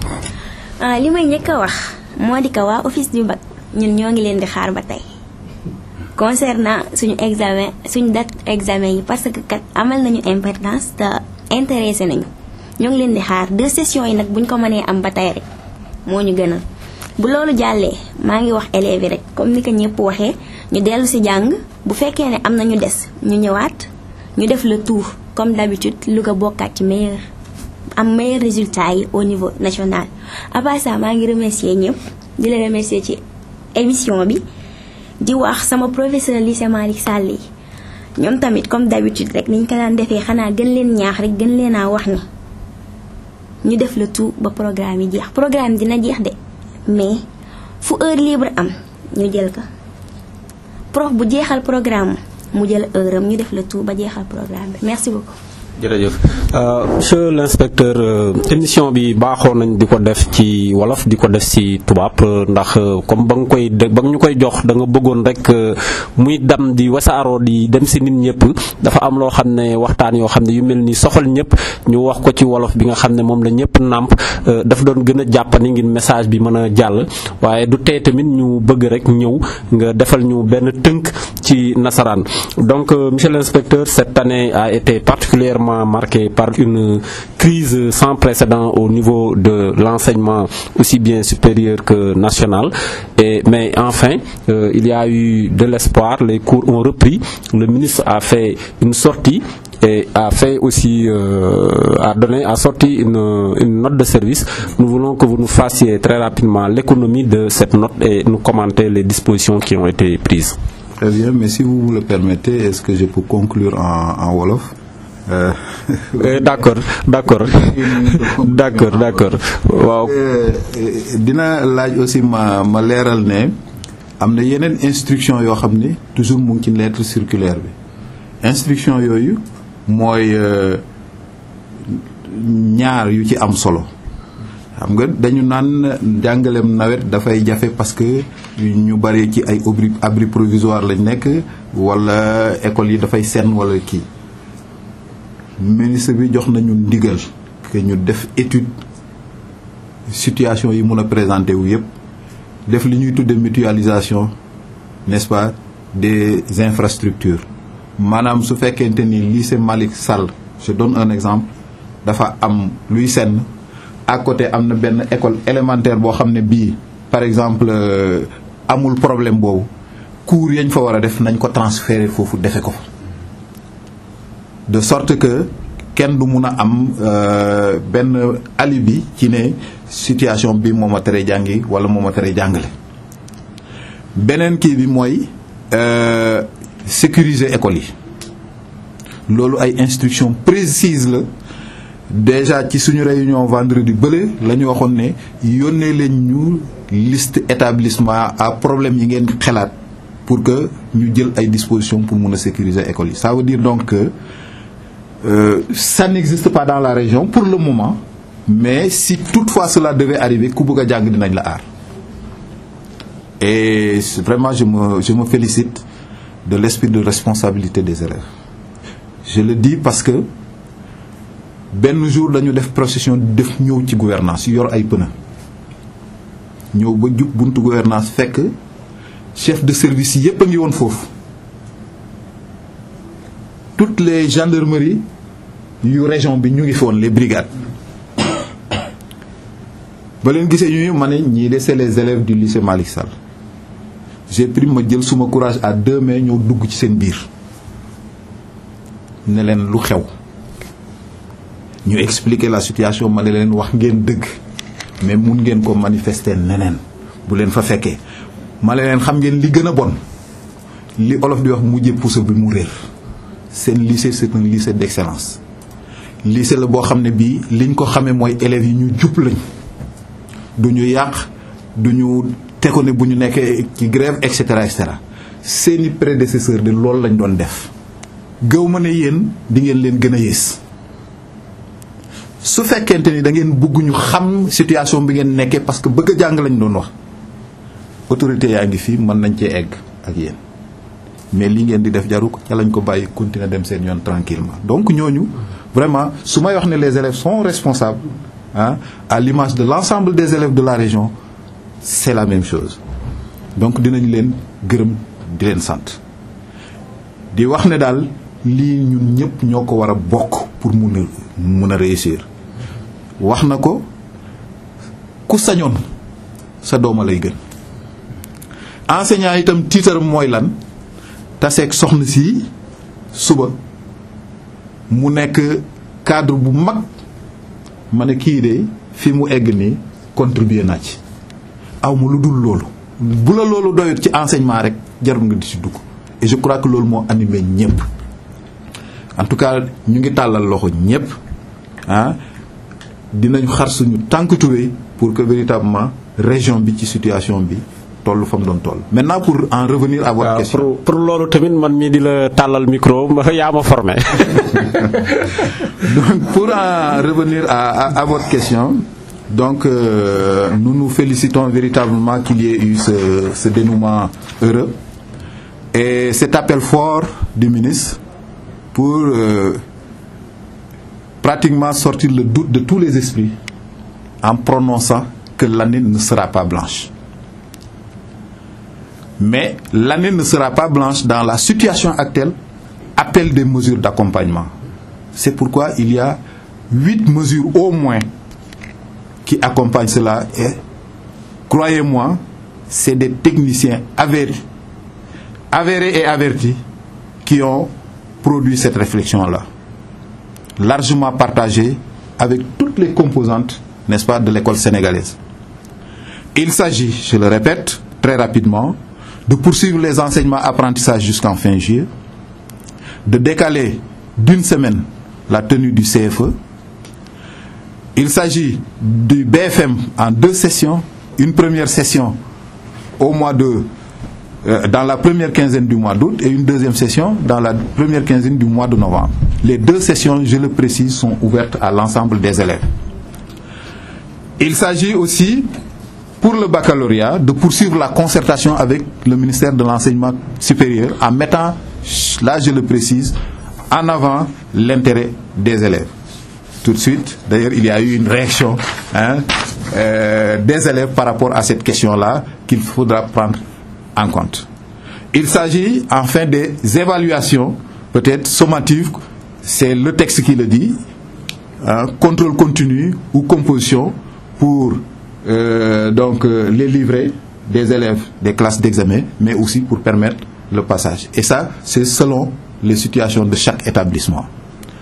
li may njëkk a wax moo di ko waa office du bac ñun ñoo ngi leen di xaar ba tey. concernant suñu examen suñu date examen yi parce que kat amal nañu importance te intéressé nañu ñoo ngi leen di xaar deux sessions yi nag buñ ko mënee am ba tey rek moo ñu gënal bu loolu jàllee maa ngi wax élèves yi rek comme ni ko ñëpp waxee ñu dellu ci jàng bu fekkee ne am na ñu des ñu ñëwaat ñu def le tour comme d'habitude lu ko bokkaat ci meilleur am meilleur résultat yi au niveau national à part ça maa ngi remercier ñëpp di la remercier ci émission bi di wax sama professeur lycée Malick Sall yi ñoom tamit comme d'habitude rek niñ ko daan defee xanaa gën leen ñaax rek gën leen a wax ni ñu def le tout ba programme yi jeex programme dina jeex de mais fu heure libre am ñu jël ko prof bu jeexal programme mu jël heure am ñu def le tout ba jeexal programme bi merci beaucoup. jërëjëf monsieur l'inspecteur émission bi baaxoo nañ di ko def ci wolof di ko def ci tubaab ndax comme ba nga koy ba nga ñu koy jox da nga bëggoon rek muy dam di wasaaroo di dem ci nit ñëpp dafa am loo xam ne waxtaan yoo xam ne yu mel ni soxal ñëpp ñu wax ko ci wolof bi nga xam ne moom la ñëpp nàmp dafa doon gën a jàppani ngir message bi mën a jàll waaye du tey tamit ñu bëgg rek ñëw nga defal ñu benn tënk ci nasaraan donc monsieur l'inspecteur cette année a été particulièrement marquée par une crise sans précédent au niveau de l'enseignement aussi bien supérieur que national et mais enfin euh, il y a eu de l'espoir les cours ont repris le ministre a fait une sortie et a fait aussi euh, a donné a sorti une, une note de service nous voulons que vous nous fassiez très rapidement l'économie de cette note et nous commenter les dispositions qui ont été prises Très bien, mais si vous me le permettez, est-ce que je peux conclure en, en Wolof euh, euh, d'accord d'accord d'accord d'accord waaw dina laaj aussi ma ma leeral ne am na yeneen instruction yoo xam ne toujours mu ngi ci lettre circulaire bi instruction yooyu mooy ñaar yu ci am solo xam nga dañu naan jàngaleem nawet dafay jafe parce que ñu bari ci ay abri abri provisoire lañ nekk wala école yi dafay senn wala kii ministre bi jox nañu ndigal que ñu def étude situation yi mun a présenter wu yépp def li ñuy tudde mutualisation n'est-ce pas des infrastructures maanaam su fekkente ni lycée Malick Sall je donne un exemple dafa am luy senn à côté am na benn école élémentaire boo xam ne bii par exemple amul problème boobu cours yañ fa war a def nañ ko transférer foofu defe ko fa de sorte que kenn du mun a am euh, benn alibi ci ne situation bi moo ma tere jàngi wala moo ma tere jàngale beneen kii bi mooy euh, sécuriser école yi loolu ay instructions précises la déjà ci suñu réunion vendredi bële la ñu waxoon ne yónnee leen ñu liste établissement à problème yi ngeen xalaat pour que ñu jël ay dispositions pour mun a sécuriser école yi ça veut dire donc que euh, ça n'existe pas dans la région pour le moment mais si toutefois cela devait arriver ku bëgg a jàng dinañ la aar et c'est vraiment je me je me félicite de l'esprit de responsabilité des élèves je le dis parce que benn jour dañu def procession def ñëw ci gouvernance yor ay pneu ñëw ba jub buntu gouvernance fekk chef de service yépp a ngi woon foofu toutes les gendarmeries yu région bi ñu ngi fi woon les brigades ba leen gisee ñu ma ne ñii de c'est les élèves du lycée Malick Sall j'ai pris ma jël suma courage à deux mains ñëw dugg ci seen biir ne leen lu xew ñu expliquer la situation ma ne leen wax ngeen dëgg mais mun ngeen ko manifester neneen bu leen fa fekkee ma ne leen xam ngeen li gën a bon li olof di wax mujjee puso bi mu réer seen lycée c'est un lycée d'excellence lycée la boo xam ne bii liñ ko xamee mooy élèves yi ñu jub lañ du ñu yàq du ñu teko ne bu ñu nekkee ci grève et cetera et cetera seeni prédécesseur de loolu lañ doon def gëw ma ne yéen di ngeen leen gën a yées su fekkente ni da ngeen bëgg ñu xam situation bi ngeen nekkee parce que bëgg a jàng lañ doon wax autorité yaa ngi fii mën nañ cee egg ak yéen mais li ngeen di def jaru ko ca lañ ko bàyyi continuer dem seen yoon tranquillement donc ñooñu vraiment su may wax ne les élèves sont responsables ah à l'image de l'ensemble des élèves de la région c'est la même chose donc dinañ leen gërëm di leen sant di wax ne daal lii ñun ñëpp ñoo ko war a bokk pour mun a mun a réussir wax na ko ku sañoon sa dooma lay gën enseignant itam tiitaram mooy lan taseeg soxna si suba mu nekk cadre bu mag ma ne kii de fi mu egg nii contribuer naa ci aw ma lu dul loolu bu la loolu doyut ci enseignement rek jarul nga di ci dugg et je crois que loolu moo animé ñëpp en tout cas ñu ngi tàllal loxo ñëpp ah dinañu xar suñu tànk tubéy pour que véritablement région bi ci situation bi toll fa mu doon toll maintenant pour en revenir à votre waaw question pour pour loolu tamit man mii di la tàllal micro yaa ma formé. donc pour en revenir à, à, à votre question donc euh, nous nous félicitons véritablement qu'il y ait eu ce, ce dénouement heureux et cet appel fort du ministre pour euh, pratiquement sortir le doute de tous les esprits en prononçant que l'année ne sera pas blanche. Mais l'année ne sera pas blanche dans la situation actuelle, appelle des mesures d'accompagnement. C'est pourquoi il y a huit mesures au moins qui accompagnent cela et croyez-moi, c'est des techniciens avérés, avérés et avertis qui ont produit cette réflexion-là, largement partagée avec toutes les composantes, n'est-ce pas, de l'école sénégalaise. Il s'agit, je le répète très rapidement, de poursuivre les enseignements apprentissages jusqu'en fin juillet, de décaler d'une semaine la tenue du CFE. Il s'agit du BFM en deux sessions, une première session au mois de euh, dans la première quinzaine du mois d'août et une deuxième session dans la première quinzaine du mois de novembre. Les deux sessions, je le précise, sont ouvertes à l'ensemble des élèves. Il s'agit aussi pour le baccalauréat de poursuivre la concertation avec le ministère de l'enseignement supérieur en mettant, là je le précise, en avant l'intérêt des élèves. Tout de suite, d'ailleurs il y a eu une réaction hein, euh, des élèves par rapport à cette question-là qu'il faudra prendre en compte. Il s'agit enfin des évaluations, peut-être sommatives, c'est le texte qui le dit, hein, contrôle continu ou composition pour euh, donc euh, les livrets des élèves des classes d'examen, mais aussi pour permettre le passage. Et ça, c'est selon les situations de chaque établissement.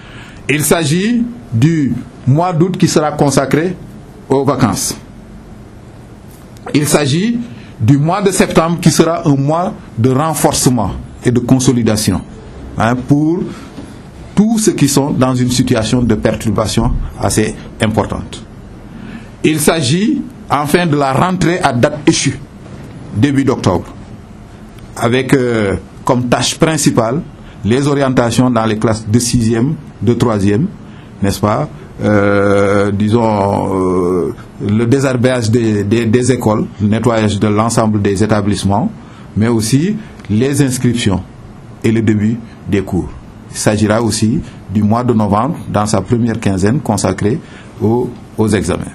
Il s'agit du mois d'août qui sera consacré aux vacances. Il s'agit du mois de septembre qui sera un mois de renforcement et de consolidation hein, pour tous ceux qui sont dans une situation de perturbation assez importante. Il s'agit enfin de la rentrée à date échue, début d'octobre, avec euh, comme tâche principale les orientations dans les classes de 6e, de 3e, n'est-ce pas euh, disons, euh, le désherbage des, des, des, écoles, le nettoyage de l'ensemble des établissements, mais aussi les inscriptions et le début des cours. Il s'agira aussi du mois de novembre, dans sa première quinzaine, consacrée aux, aux examens.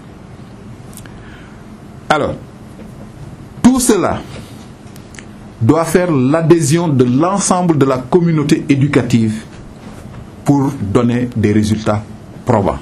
Alors, tout cela doit faire l'adhésion de l'ensemble de la communauté éducative pour donner des résultats probants.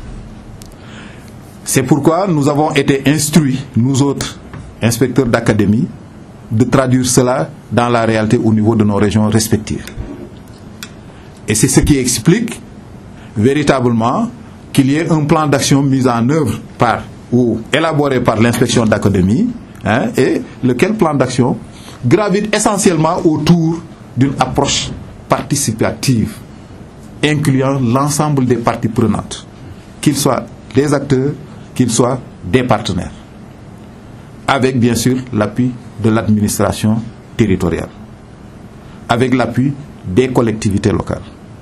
C'est pourquoi nous avons été instruits, nous autres inspecteurs d'académie, de traduire cela dans la réalité au niveau de nos régions respectives. Et c'est ce qui explique véritablement qu'il y ait un plan d'action mis en œuvre par ou élaboré par l'inspection d'académie, hein, et lequel plan d'action gravite essentiellement autour d'une approche participative, incluant l'ensemble des parties prenantes, qu'ils soient des acteurs, qu'ils soient des partenaires, avec bien sûr l'appui de l'administration territoriale, avec l'appui des collectivités locales.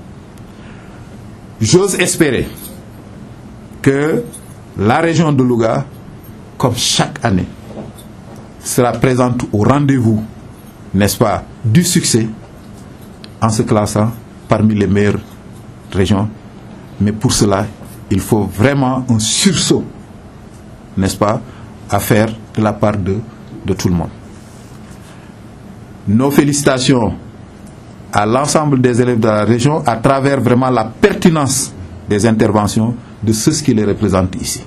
J'ose espérer que la région de Louga, comme chaque année, sera présente au rendez-vous, n'est-ce pas, du succès en se classant parmi les meilleures régions. Mais pour cela, il faut vraiment un sursaut, n'est-ce pas, à faire de la part de, de tout le monde. Nos félicitations à l'ensemble des élèves de la région à travers vraiment la pertinence des interventions de ceux qui les représentent ici.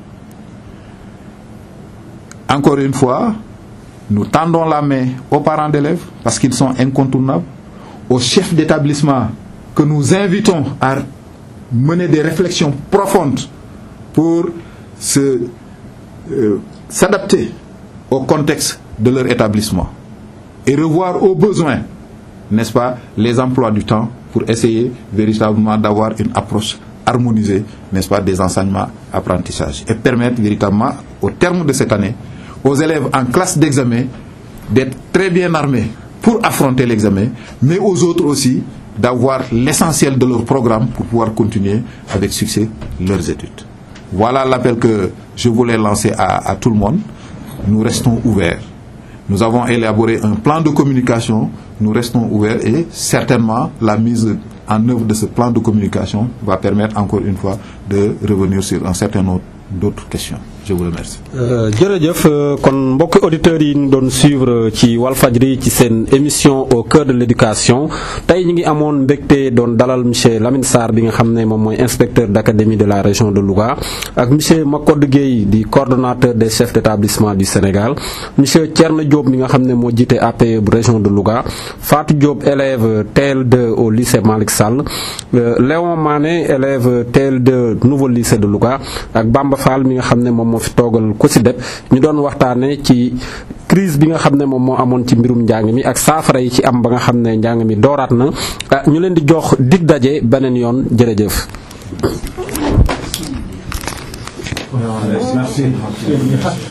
Encore une fois, nous tendons la main aux parents d'élèves parce qu'ils sont incontournables, aux chefs d'établissement que nous invitons à mener des réflexions profondes pour se, euh, s'adapter au contexte de leur établissement et revoir aux besoins, n'est-ce pas, les emplois du temps pour essayer véritablement d'avoir une approche harmonisée, n'est-ce pas, des enseignements apprentissages et permettre véritablement, au terme de cette année, aux élèves en classe d'examen d'être très bien armés pour affronter l'examen, mais aux autres aussi d'avoir l'essentiel de leur programme pour pouvoir continuer avec succès leurs études. Voilà l'appel que je voulais lancer à, à tout le monde. Nous restons ouverts. Nous avons élaboré un plan de communication, nous restons ouverts et certainement la mise en œuvre de ce plan de communication va permettre encore une fois de revenir sur un certain nombre d'autres questions. Je vous remercie. jërëjëf kon mbokki auditeurs yi ñu doon suivre ci Walfadjri ci seen émission au cœur de l'éducation tey ñu ngi amoon mbégte doon dalal monsieur Lamine Sarr bi nga xam ne moom mooy inspecteur d'académie de la région de Louga ak monsieur Makodou Gueye di coordonnateur des chefs d'établissement du Sénégal monsieur Thierno Diop mi nga xam ne moo jiite APE bu région de Louga Fatou Diop élève TL2 au lycée Malick Sall Léon Mané élève TL2 nouveau lycée de Louga ak Bamba Fall mi nga xam ne moom moo fi toogal ko si dep ñu doon waxtaane ci crise bi nga xam ne moom moo amoon ci mbirum njàng mi ak saafara yi ci am ba nga xam ne njàng mi dooraat na ñu leen di jox dig daje beneen yoon jërëjëf.